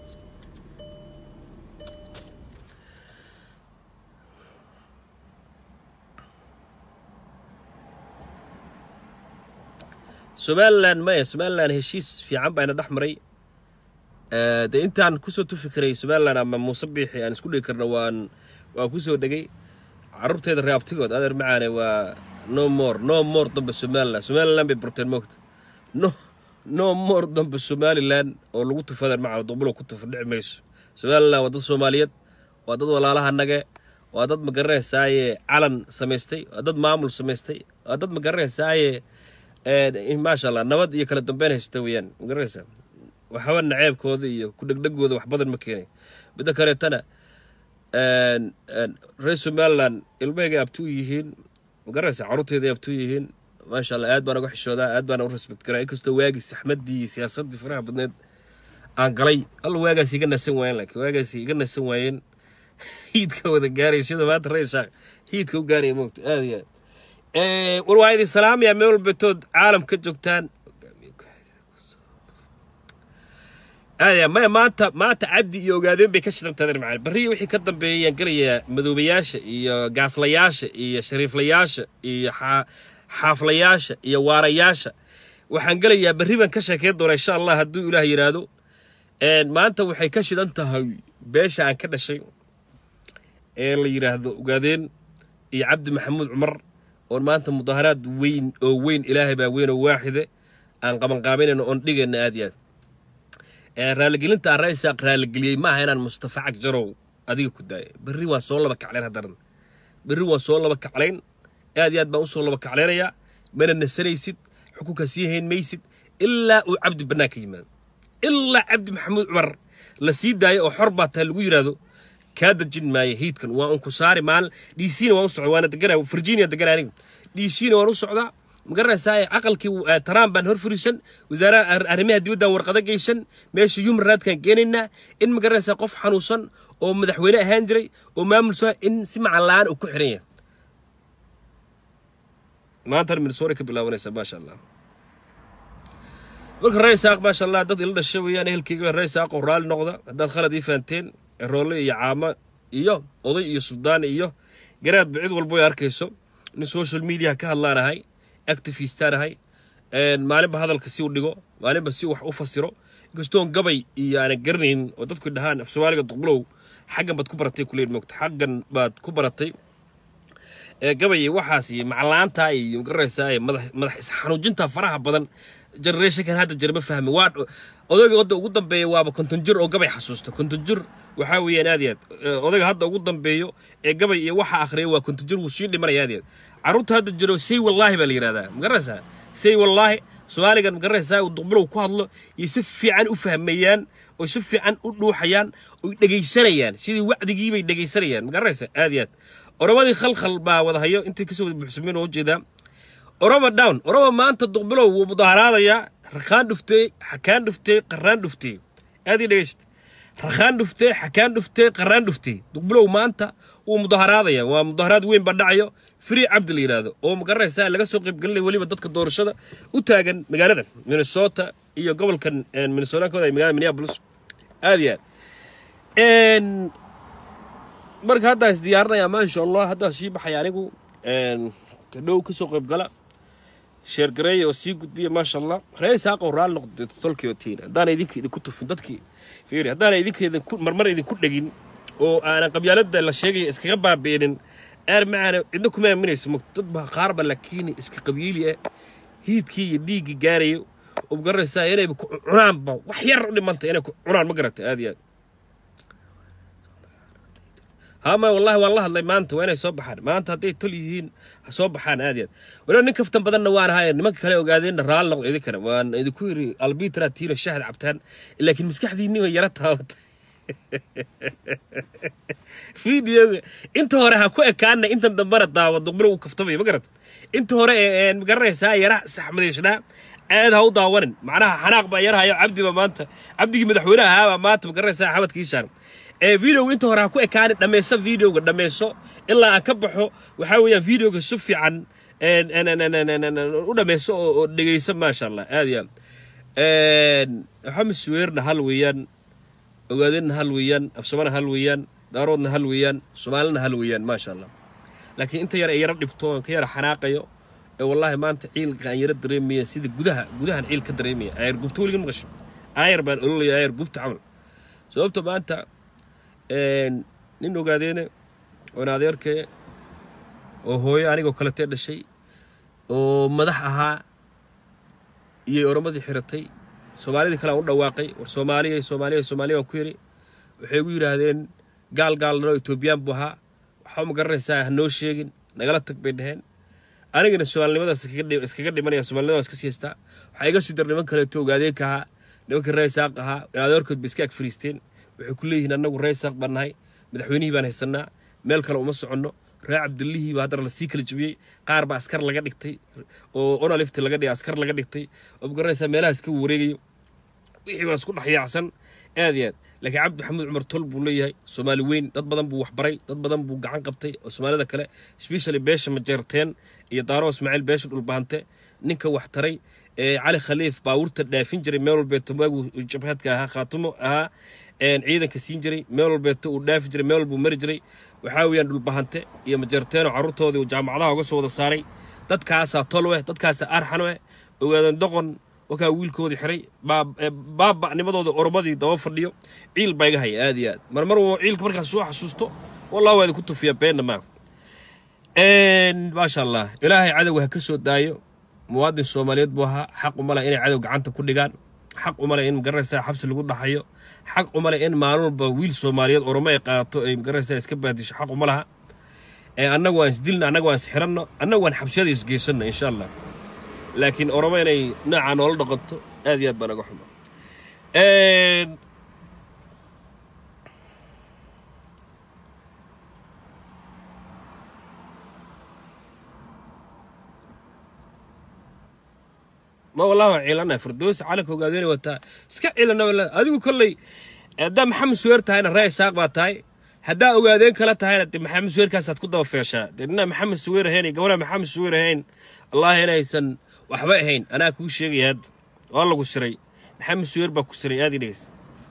somalilan maya somalilan heshiis fiican baa ina dhex maray dee intaan kusoo tufi karay somalilan ama muuse biixi aan isku dhigi karno waan waan kusoo dhegay carruurteeda reabtigood adeer macaane waa no more no more dambe somalilan somalilan bay burteen moogta no no more dambe somalilan oo lagu tufo adeer macane duqbulo ku tufo dhici mayso somalilan waa dad soomaaliyeed waa dad walaalaha nage waa dad magaranaysaayee calan samaystay waa dad maamul samaystay waa dad magaranaysaayee maasha allah nabad iyo kala dambeyn haysta weeyaan magaranaysaa waxba naceebkooda iyo ku dhegdhegooda wax badan ma keenay midda kaleetana reer somalilan ilmahayga abtuu yihiin magaranaysaa carruurteeda abtuu yihiin maasha allah aad baan uga xishoodaa aad baan u respect garaa inkastoo waagii saxmaddii iyo siyaasaddii faraha badneed aan galay alla waagaas iga nasan waayeen laakiin waagaas iga nasan waayeen hiidka wada gaaray sida maanta reeshaa hiidka u gaaraya moogto aad iyo aad war waa idin salaamaya meel walbatood caalam ka joogtaan aadya maya maanta maanta cabdi iyo ogaadeen bay ka shidantaadeen macana barriya wixii ka dambeeyayaan gelayaa madoobayaasha iyo gaaslayaasha iyo shariiflayaasha iyo xaaflayaasha iyo waarayaasha waxaan gelayaa berri baan ka sheekeyn doonaa insha allah hadduu ilaah yidhaahdo maanta waxay ka shidan tahay beesha aan ka dhashay ee la yidhaahdo ogaadeen iyo cabdi maxamuud cumar oon maanta mudaaharaad weyn oo weyn ilaahay baa weyn oo waaxide aan qabanqaabanayno oon dhigayna aad iyo aad raaligelinta aan raisaaq raaligeliyey maaha inaan mustafa cagjarow adiga ku daaya berri waa soo laba kaclayn haddaran berri waa soo laba kaclayn aad iyo aad baan usoo laba kaclaynayaa mana nasanaysid xukunka sii hayn maysid ilaa uu cabdi bannaan ka yimaado ilaa cabdi maxamuud cumar la sii daayo oo xor baa tahay lagu yidhaahdo kaa dejin maayo hiidkan waa unku saari maalin dcna waan u socda waana deganaa virginia deganaa aniga dcna waan u socdaa magaranaysaa aqalkii trump baan hor furisan wasaaraha arrimaha dibaddan warqado geysan meesha human raadkaan geenaynaa in magaranaysaa qof xanuunsan oo madaxweyne ahaan jiray oo maamul soo in si macalaan uu ku xiran yahay maantana minnesota ka bilaabanaysa maasha allah marka rey saaq maasha allah dad ila dhasha weeyaan ehelkeyga rey saaq oo raalli noqda haddaad khalad ii fahanteen roole iyo caamo iyo oday iyo suldaan iyo garaadba cid walbo ay arkayso nin social media ka hadlaanahay activistaanahay maalinba hadalka si u dhigo maalinba si wax u fasiro inkastoon gabay iyo aanan garanaynin oo dadku dhahaan af soomaaliga duqbulow xaggan baad ku baratay kuleyn moogta xaggan baad ku baratay gabay waxaas iyo maclaanta iyo magaraysaa madax madax isxanuujinta faraha badan generationkan hadda jir ma fahmi waa odayga wadda ugu dambeeya waaba konton jir oo gabay xasuusta konton jir waxaa weeyaan aad iyo aad odayga hadda ugu dambeeyo ee gabay iyo waxa akhriya waa konton jir wuu sii dhimanaya aad iyo aad carruurta hadda jiro say wallaahi baa la yidhahdaa magaraysaa say wallaahi soomaaligan magaraysaa uu duqbulow ku hadlo iyo si fiican u fahmayaan oo si fiican u dhuuxayaan oy dhegaysanayaan sidii wacdigii bay dhegaysanayaan magaraysa aad iyo aad oromadii khalkhal baa wada hayo intay kasoo wada buuxsameen oo ujeedaa oroma down oroma maanta duqbilow wuu mudaharaadayaa rakaan dhuftee xakaan dhuftee qarraan dhuftee aad ii dhegaysta rakaan dhuftee xakaan dhuftee qarraan dhuftee duqbilow maanta wuu mudaharaadaya waa mudaharaad weyn baa dhacayo free cabdi la yidhaahdo oo magaraysaa laga soo qaybgelinaya weliba dadka doorashada u taagan magaalada minnesota iyo gobolkan minnesotaankooda ay magaalada minneapolis aad iyo aad marka haddaa is diyaarinayaa maasha allah haddaa sii baxaya anigu kadhow kasoo qaybgala sheergareeya oo sii gudbiya maasha allah ree saaqow raalli noqda tolkii otiin haddaana idinka idinku tufin dadkii fiiri haddaana idinka idinku marmar idinku dhegin oo aanan qabyaalada la sheegaya iskaga baabi'inin aar macaana cidna kuma aaminayso mogto dad baa qaarba laakiin iska qabiili ah hiidkii iyo dhiiggii gaarayo oo magaraysaa inayba ku cunaanba wax yar u dhimanta inay ku cunaan ma garata aad iyo aad hama wallahi waan la hadlay maanta waa inay soo baxaan maanta hadday tol yihiin ha soo baxaan aad yaad waliba nin kaftan badanna waan ahay nimanka kale ogaadeenna raali noqdo idinkana waan idinku yiri albitra tiino shahad cabtaan laakiin maskaxdiinni way yara taabata videoga inta hore ha ku ekaana intan dambana daawa duqbilo uu kaftamay ma garata inta hore ee magaranaysaa yara saxmadayshnaa aad ha u daawanin macnaha xanaaq baa yarhayo cabdiba maanta cabdigii madaxweynaha ahaabaa maanta magaranaysaa axmed kiishaan ee videoga inta hore ha ku ekaani dhammayso videoga dhammayso ilaa aan ka baxo waxaa weeyaan videoga si fiican u dhammayso oo dhegayso maasha allah aad iyo aad maxamed suweerna hal weeyaan ogaadeenna hal weeyaan afsamana hal weeyaan daaroodna hal weeyaan soomaalina hal weeyaan maasha allah laakiin inta yar ay yaro dhibto aan ka yara xanaaqayo ee wallaahi maanta ciilka aan yaro dareemaya sida gudaha gudahan ciil ka dareemaya ayar gubta weliga maqasho ayar baan ololaya ayar gubta camal sababta maanta nin ogaadeene oon adeerkee oo hooyo anigoo kaletee dhashay oo madax ahaa iyay oromadii xiratay soomaalidii kale aan u dhawaaqay war soomaaliya soomaaliya soomaaliya waan ku yidhi waxay igu yidhaahdeen gaal gaalnano etoobiyaan buu ahaa waxba ma garanaysaa ha noo sheegin nagala tag bay dhaheen anigana soomaalinimadaas iskaga dhimanaya soomaalinimada iska siistaa waxaa iga sii dar niman kaleeto ogaadeenka ahaa nimanka reesaaq ahaa adeerkood bay iska ag fariisteen waxay ku leeyihiin annagu reesaaq baan nahay madaxweynihii baan haysanaa meel kale uma soconno ree cabdillihii baa haddana lasii kala jebiyey qaar baa askar laga dhigtay oo onalifti laga dhigay askar laga dhigtay oo magaranaysaa meelahaas ka wareegayo wixii baa isku dhex yaacsan aad iyo aad laakiin cabdi maxamuud cumar tol buu leeyahay soomaali weyn dad badan buu waxbaray dad badan buu gacan qabtay oo soomaalida kale specially beesha majeerteen iyo daaro ismaaciil beesha dhulbahante ninka wax taray ee cali khaliif baawurta dhaafin jiray meel walbeeto waagu jabhadka ahaa khaatimo ahaa ciidanka siin jiray meel walbeeto uu dhaafi jiray meel walbuu mari jiray waxaa weeyaan dhulbahante iyo majeerteenoo carruurtoodii uu jaamacadaha uga soo wada saaray dadkaasaa tolweh dadkaasaa arxanweh ogaadan doqon wakaa wiilkoodii xiray baaba'nimadooda oromadii daba fadhiyo ciil baa iga haya aad iyo aad marmar woo ciilka markaas soo xasuusto wallah waa idinku tufiya beenna maa maasha allah ilaahay cadowga ha ka soo daayo muwaadin soomaaliyeed buu ahaa xaq uma leh inay cadow gacanta ku dhigaan xaq uma leh in magaranaysaa xabsi lagu dhaxayo xaq uma leh in maalin walba wiil soomaaliyeed oromo ay qaato ay magaranaysaa iska baadisho xaq uma laha annagu waan isdilna annagu waan isxiranno annagu waan xabsiyada isgeysanno insha allah laakiin oromo inay noocaa noola dhaqanto aad iyo aad baa naga xuma ma wallahi waan ciilanahay firdows calanka ogaadeyna wataa iska ciilana adigu kolley haddaa maxamed suweer tahayna ree isaaq baa tahay haddaa ogaadeen kala tahayna dee maxamed suweerkaasaad ku daba feeshaa dee ninaa maxamed suweer ahayn iyo gabadha maxamed suweer ahayn wallaahi inaysan waxba ahayn anaa kuu sheegaya hadda waa lagu siray maxamed suweer baa ku siray aad ii dhegeysa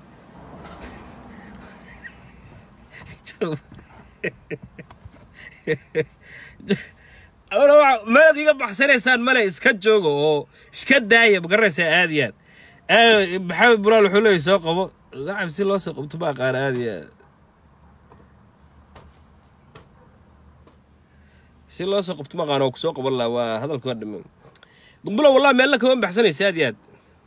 maad iga baxsanaysaan male iska jooga oo iska daaya ma garanaysaa aad iyo aad maxamed buraal wuxuu leeyay soo qabo saaxib si loo soo qabto ma aqaana aad iyo aad si loo soo qabto ma aqaana oo kusoo qaban laha waa hadalka waa dhamaan dumbulo wallah meelna kama baxsanaysa aad iyo aad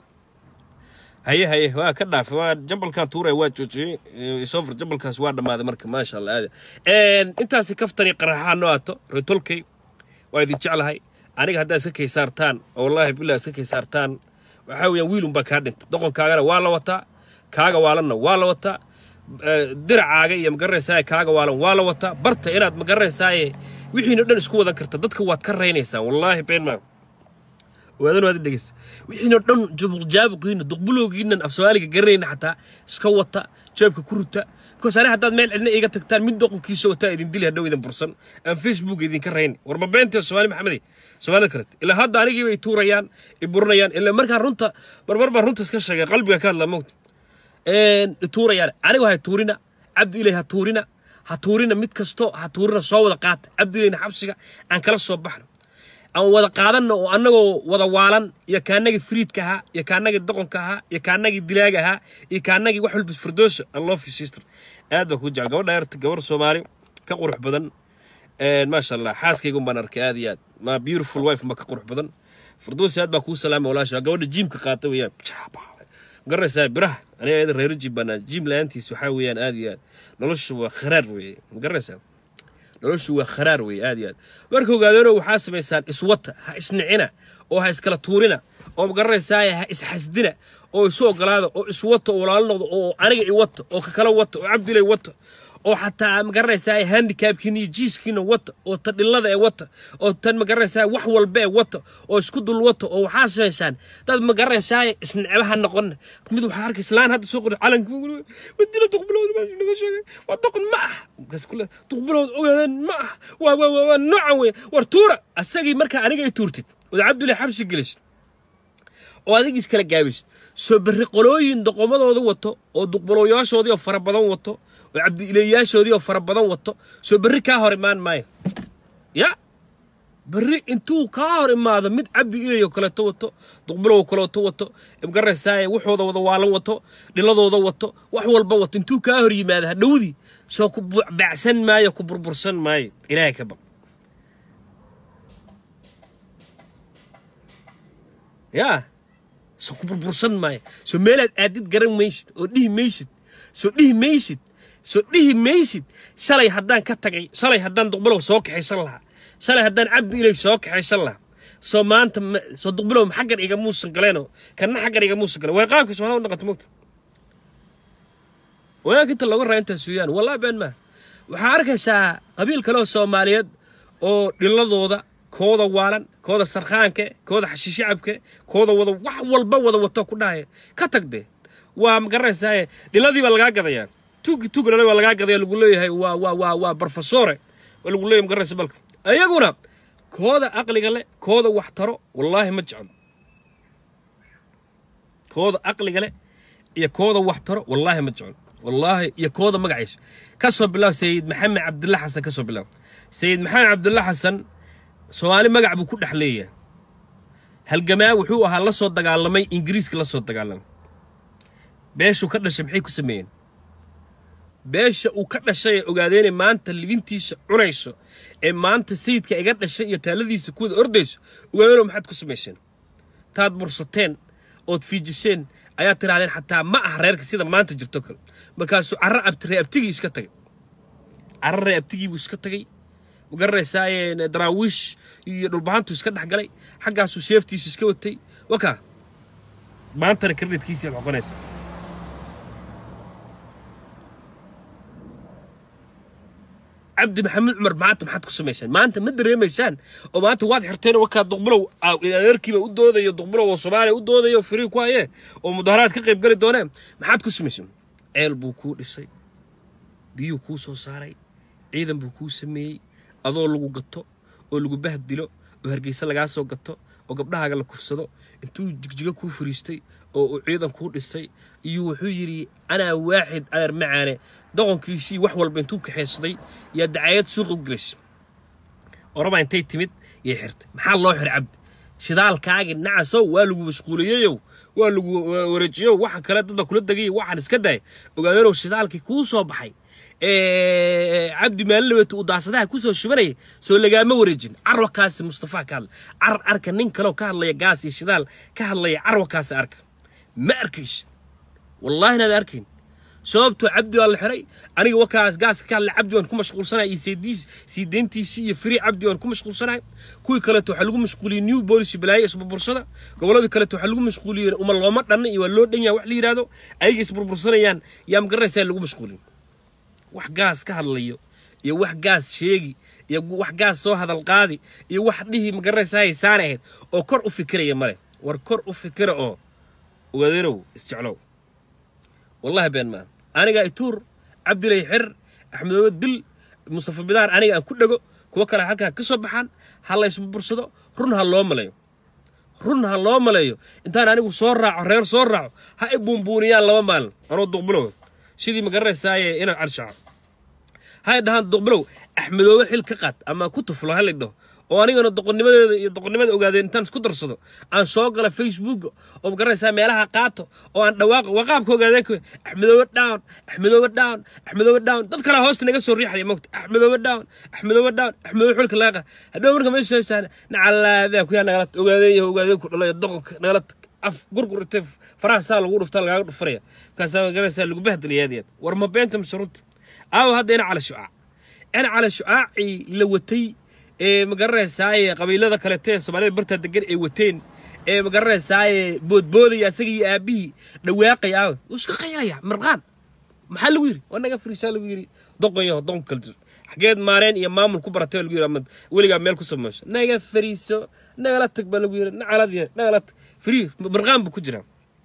haye haye waa ka dhaafay waa jambalkan tuuraya waa joojiyey isofar jambalkaas waa dhammaaday marka maasha allah aad intaasi kaftani qaraxaa noo ato retolkay waa idin jeclahay aniga haddaad iska kay saartaan oo wallaahi billah iska kay saartaan waxaa weeyaan wiilun baa kaa dhinta doqonkaagana waa la wataa kaaga waalanna waa la wataa diracaaga iyo magaranaysaa kaaga waalan waa la wataa barta inaad magaranaysaay wixiina dhan isku wadan karta dadka waad ka raynaysaan wallaahi beenmaa waadan waad dhegeysa wixiina dhan jaabuqiina duqbulowgiinan af soomaaliga garanayna xataa iska wata jeebka ku ruta because ani haddaad meel cidna iga tagtaan mid doqonkiisa wataa idin dili hadhow idin bursan aan facebook idinka rayn war ma beentee soomaali maxamedi soomaalida kalet ilaa hadda anigii bay tuurayaan i burinayaan ilaa markaan runta marmar baan runta iska sheegay qalbiga ka hadlaa mogta tuurayaan anigu ha tuurina cabdi ilay ha tuurina ha tuurina mid kasto ha tuurina soo wada qaata cabdi ilayna xabsiga aan kala soo baxno aan wada qaadanno oo annagoo wada waalan iyo kaanagii friidka ahaa iyo kaanagii doqonka ahaa iyo kaanagii dilaaga ahaa iyo kaanagii wax walba firdoosa allofi sister aad baa kuu jecel gabadha yarta gabar soomaali ka qurux badan maasha allah xaaskaygun baan arkay aad iyo aad ma beautiful wife ma ka qurux badan firdoosi aad baa kuu salaamay walaasha gabadha jiimka qaata weeyaan magaranaysaa biraha aniga iyada reero jim baanaa jim la-aantiis waxaa weeyaan aad iyo aad nolosha waa kharaar weeye magaranaysaa noloshu waa kharaar weeye aad iyo aad marka ogaadeeno waxaa samaysaan iswata ha isnicina oo ha iskala tuurina oo magaranaysaa ha isxasdina oo isu ogolaada oo iswata oo walaalo noqdo oo aniga i wata oo kakala wata oo cabdilay wata oo xataa magaranaysaa handicapkiina iyo jiiskiina wata oo tan dhillada ee wata oo tan magaranaysaa wax walba ee wata oo isku dul wata oo waxaa samaysaan dad magaranaysaa isnecebaha noqon mid waxaa arkay islaan hadda soo qori calanka wadina duqbilowd meesha naga sheegay waa doqon ma ah markaas kule duqbilowd ogaadeen ma ah waa waa waa waa noocan wey war tuura asagii markaa aniga i tuurtid ood cabdullahi xabsi gelisid oo adig iskala gaabisid soo berri qolooyin doqomadooda wato oo duqbalooyaashoodii oo fara badan wato oo cabdi-ilayaashoodii oo fara badan wato soo berri kaa hor imaan maayo ya berri intuu kaa hor imaado mid cabdi ilay oo kaleeto wato duqbilow kaleeto wato magaranaysaa waxooda wada waalan wato dhiladooda wato wax walba wato intuu kaa hor yimaado hadhowdii soo ku bacsan maayo ku burbursan maayo ilaahay ka baq yaa soo ku burbursan maayo soo meelaad aadid garan maysid oo dhihi maysid soo dhihi maysid soo dhihi maysid shalay haddaan ka tagay shalay haddaan duqbilow soo kaxaysan lahaa shalay haddaan cabdi ilay soo kaxaysan lahaa soo maanta soo duqbilow xaggan iga muusan galeenoo kanna xaggan iga muusan galeen way qaabka soomaalida u dhaqanta mogta wanaag inta looga raa intaas weeyaan wallahi been maa waxaa arkaysaa qabiil kale oo soomaaliyeed oo dhiladooda kooda waalan kooda sarkhaanke kooda xashiishacabke kooda wada wax walba wada wato ku dhahaya ka tagde waa magaranaysaa dhiladii baa lagaa gadayaa tuugi tuugi dhalay waa lagaa gadaya lagu leeyahay waa waa waa waa barfasore waa lagu leeyahay magaranaysa balka ayaguna kooda aqliga leh kooda wax taro wallaahi ma jeclo kooda aqliga leh iyo kooda wax taro wallaahi ma jeclo wallaahi iyo kooda magaciisa ka soo bilaab sayid maxamed cabdulla xasan ka soo bilaab sayid maxamed cabdulla xasan soomaali magac buu ku dhex leeyahay halgamaa wuxuu ahaa la soo dagaalamay ingiriiska la soo dagaalamay beeshuu ka dhashay maxay ku sameeyeen beesha uu ka dhashay ee ogaadeene maanta libintiisa cunayso ee maanta sayidka iga dhashay iyo taaladiisa kuwada ordayso ogaadeeno maxaad ku samayseen taad bursateen ood fiijiseen ayaad tidhahdeen xataa ma ah reerka sida maanta jirto kale markaasuu carro abtiree abtigii iska tagay carro ree abtigii buu iska tagay magaranaysaa daraawiish iyo dhulbahantu iska dhex galay xaggaasuu seeftiisa iska watay wakaa maantana kreditkiisiiad xoqonaysa cabdi maxamed cumar maanta maxaad ku samaysaan maanta ma dareemaysaan oo maanta waad xirteen wakaa duqbilow adeerkiiba u doodayo duqbilow oo soomaaliya u doodayo firii ku hayee oo mudaharaad ka qayb gali dooneen maxaad ku samaysaan ceel buu kuu dhisay biyuu kuu soo saaray ciidan buu kuu sameeyey adoo lagu gato oo lagu bahdilo oo hargeysa lagaa soo gato oo gabdhahaaga la kufsado intuu jigjigo kuu fariistay oo uu ciidan kuu dhisay iyo wuxuu yidhi anaa waaxid adeer macaane doqonkiisii wax walba intuu kaxaysaday yaa dacayad suuqa u gelisay oraba intay timid yay xirtay maxaa loo xiray cabdi shidaalkaagii nacasow waa lagu mashquuliyeyow waa lagu wareejiyow waxa kale dad baa kula degay waxaan iska daay ogaadeenow shidaalkii kuu soo baxay cabdi maalinaweeta uu daasadaha kusoo shubanayay soo lagaama wareejin carwakaasi mustafaa ka hadla car arka nin kaleo ka hadlaya gaas iyo shidaal ka hadlaya carwakaasi arka ma arkaysid wallaahi inaad arkayn sababtoo cabdi waa la xiray aniga wakaas gaaska ka hadlay cabdi waan ku mashquulsanahay iyo seediis sii deyntiisii iyo free cabdi waan ku mashquulsanahay kuwii kaleeto waxaa lagu mashquuliyey new policy balaaye isburbursada gobolladii kaleeto waxaa lagu mashquuliyey uma looma dhanna iyo waa loo dhan yaha wax la yidhaahdo ayaga isburbursanayaan yaa magaraysaa lagu mashquulin wax gaas ka hadlayo iyo wax gaas sheegi iyo wax gaas soo hadal qaadi iyo wax dhihi magaraysaa haysaan ahayd oo kor u fikiraya male war kor u fikira oo ogaadenow isjeclow wallahi been maa aniga ituur cabdilay xir axmedoobe dil mustafa bidaar aniga aan ku dhego kuwo kale halkaa ka soo baxaan ha la isburbursado run ha loo maleeyo run ha loo maleeyo intaan anigu soo raaco reer soo raaco ha i buunbuuniyaan laba maalin anoo duqbilow sidii magaraysaaye inaad carshaco hay dhahaan duqbilow axmedoobe xil ka qaad ama ku tuflo ha lidhaho oo anigana doqonnimadeeda iyo doqonnimada ogaadeen intaan isku darsado aan soo gala facebook oo magaraysaa meelaha qaato oo aan dhawaaqo waa qaabka ogaadeen ku axmedoobe down axmedoobe down axmedoobe down dad kale hoosta naga soo riixaya mogta axmedoobe down axmedoobe down axmedoobe xulka laaqa hadhow marka meesha soo saana nacalaabaa kuyaa nagala ogaadeen iyo ogaadeen ku dhalayo doqonka nagala af gurgur intay faraha saa lagu dhuftaa lagaaga dhufanaya markaasaa magaraysaa lagu bahdilaya aad iyo aad war ma beenta mise runta aawo hadda ina cala shucaac ina cala shucaacii la watay ee magaranaysaay qabiilada kalete ee soomaalida bartaa degan ay wateen ee magaranaysaay boodboodaya asaga iyo aabihii dhawaaqay aawe wuu iska qaylaya marqaan maxaa lagu yidhi waa naga fariisaa lagu yidhi doqonyaho doqon kala jir xageed maareen iyo maamul ku baratay lagu yidhi ama weligaa meel ku sameysho naga fariiso nagala tag baa lagu yidhi nacaladiya nagala tag frii marqaan buu ku jiraa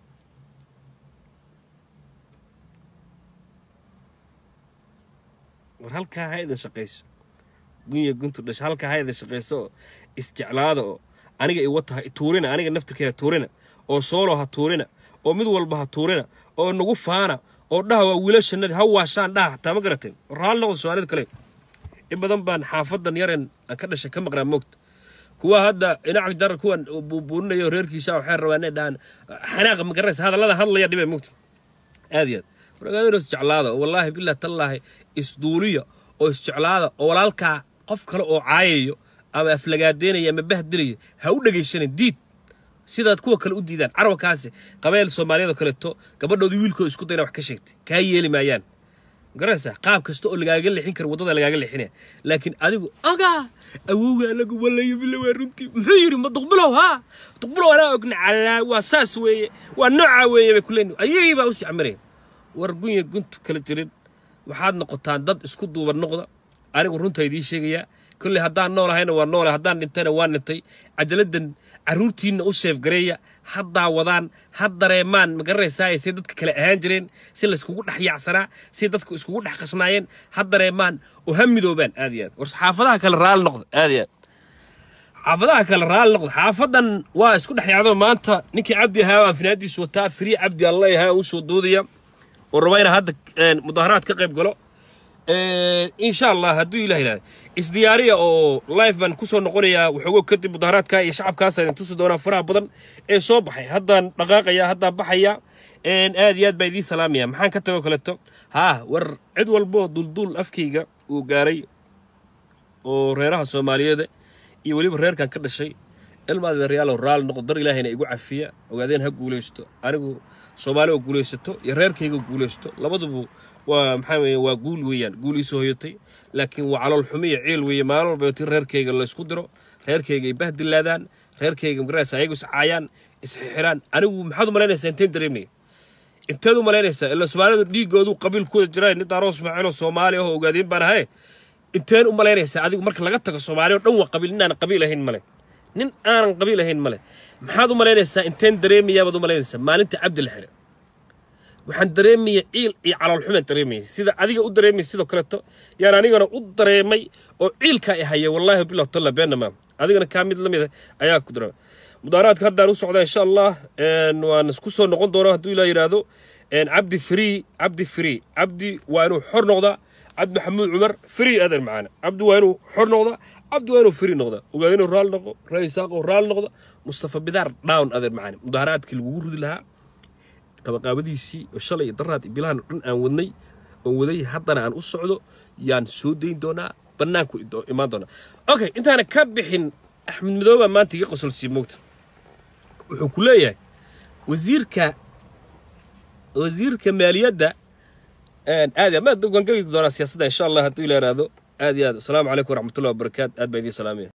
war halkaa ha idin shaqayso gunya guntu dhash halkaa ha idin shaqayso oo isjeclaada oo aniga iwata ha tuurina aniga naftirkeeda tuurina oo soolo ha tuurina oo mid walba ha tuurina oo nagu faana oo dhaha waa wiilashanadii ha waashaan dhaha hataa ma garateen raali noqda soomaalida kale in badan baan xaafadan yaren aan ka dhashay ka maqnaa moogta kuwa hadda inac dar kuwan buubuuninaya reerkiisa waxay rabaan inay dhahaan xanaaqa ma garanaysa hadallada hadlaya dhibay moogta aad iyo aad waragaadino isjeclaada oo wallaahi bilah tallaahi isduuliya oo isjeclaada oo walaalkaa qof kale oo caayayo ama aflagaadeynaya ama bahdilaya ha u dhegaysanin diid sidaad kuwa kale u diidaan carabkaasi qabeel soomaaliyada kaleeto gabadhoodii wiilkooda isku dayna wax ka sheegtay kaa yeeli maayaan garanaysaa qaab kasta oo lagaaga leexin kara waddada lagaaga leexinaya laakiin adigu ogaa awowga anagu walayo bila waa runtii muxuu yidhi ma duqbilow haa duqbilow anaa ogna calaa waa saas weeye waa noocaa weeye bay kuleeni ayagii baa usii camiraya war gunya guntu kala jirin waxaad noqotaan dad isku duuban noqda anigu runtaa idiin sheegayaa kolley haddaan noolahayna waa noolay haddaan dhintayna waa dhintay cajaladdan carruurtiinna u seefgareeya ha daawadaan ha dareemaan ma garanaysaay say dadka kale ahaan jireen si layskugu dhex yaacsanaa si dadku iskugu dhex qasnaayeen ha dareemaan oo ha midoobaan aad iyo aad war xaafadaha kale raali noqda aad iyo aad xaafadaha kale raali noqda xaafadan waa isku dhex yaacdo maanta ninkii cabdi ahaa aan finaadiis wataa firii cabdi alla ahaa u soo doodaya oo raba inaa hadda mudaaharaad ka qayb galo insha allah hadduu ilah yidhahda isdiyaariya oo life baan kusoo noqonayaa waxoogo kadib mudaaharaadka iyo shacabkaas idin tusi doonaa faraha badan ee soo baxay haddaan dhaqaaqaya haddaan baxaya aad iyo aad baa idiin salaamaya maxaan ka tago kaleto haa war cid walboo dulduul afkayga uu gaaray oo reeraha soomaaliyeeda iyo weliba reerkan ka dhashay ilmaad reyaalow raali noqdo dar ilaahayna igu cafiya ogaadeen ha guulaysto anigu soomaali oo guulaysato iyo reerkayga guulaysto labadubu waa maxaa weeye waa guul weeyaan guul iisoo hoyatay laakiin waa calool xumi iyo ciil weeye maalin walba ti reerkayga laysku diro reerkayga ay bahdilaadaan reerkayga magaraysa ayagu iscaayaan isxixiraan anigu maxaad u malaynaysaa inteen dareemaya inteed u malaynaysaa ila soomaalidu dhiigoodu qabiilkooda jiraan nin daaro ismaaciil oo soomaali ah oo ogaadeen baan ahay inteen u malaynaysaa adigu marka laga tago soomaali oo dhan waa qabiil nin aan qabiil ahayn male nin aanan qabiil ahayn male maxaad u malaynaysaa inteen dareemayaa baad u malaynaysaa maalinta cabdi la xire waxaan dareemaya ciil iyo caloolxumaan dareemaya sida adiga u dareemaya sidoo kaleeto yaan anigana u dareemay oo ciilkaa i haya wallaahi bilah talla beenama adigana kaa mid la mida ayaa ku dareema mudaaraadka haddaan u socdaa insha allah waan isku soo noqon doonaa hadduu ilaa yidhaahdo cabdi free cabdi free cabdi waa inuu xor noqdaa cabdi maxamuud cumar free adeer macaana cabdi waa inuu xor noqdaa cabdi waa inuu free noqdaa ogaad inuu raali noqo raa isaaqo raali noqda mustafa bidaar down adeer macaana mudaaraadkii lagugu ridi lahaa qabaqaabadiisii oo shalay daraad iyo bilahan oo dhan aan wadnay oon waday haddana aan u socdo yaan soo dayn doonaa bannaanku imaan doonaa okay intaana ka bixin axmed madooba maanta iga qosolsiiye moogta wuxuu ku leeyahay wasiirka wasiirka maaliyadda aad waan geli doonaa siyaasadda insha allah hadduu ila yaraado aad iyo aad asalaamu calaykum waraxmatullahi wabarakaatu aad baa idiin salaamaya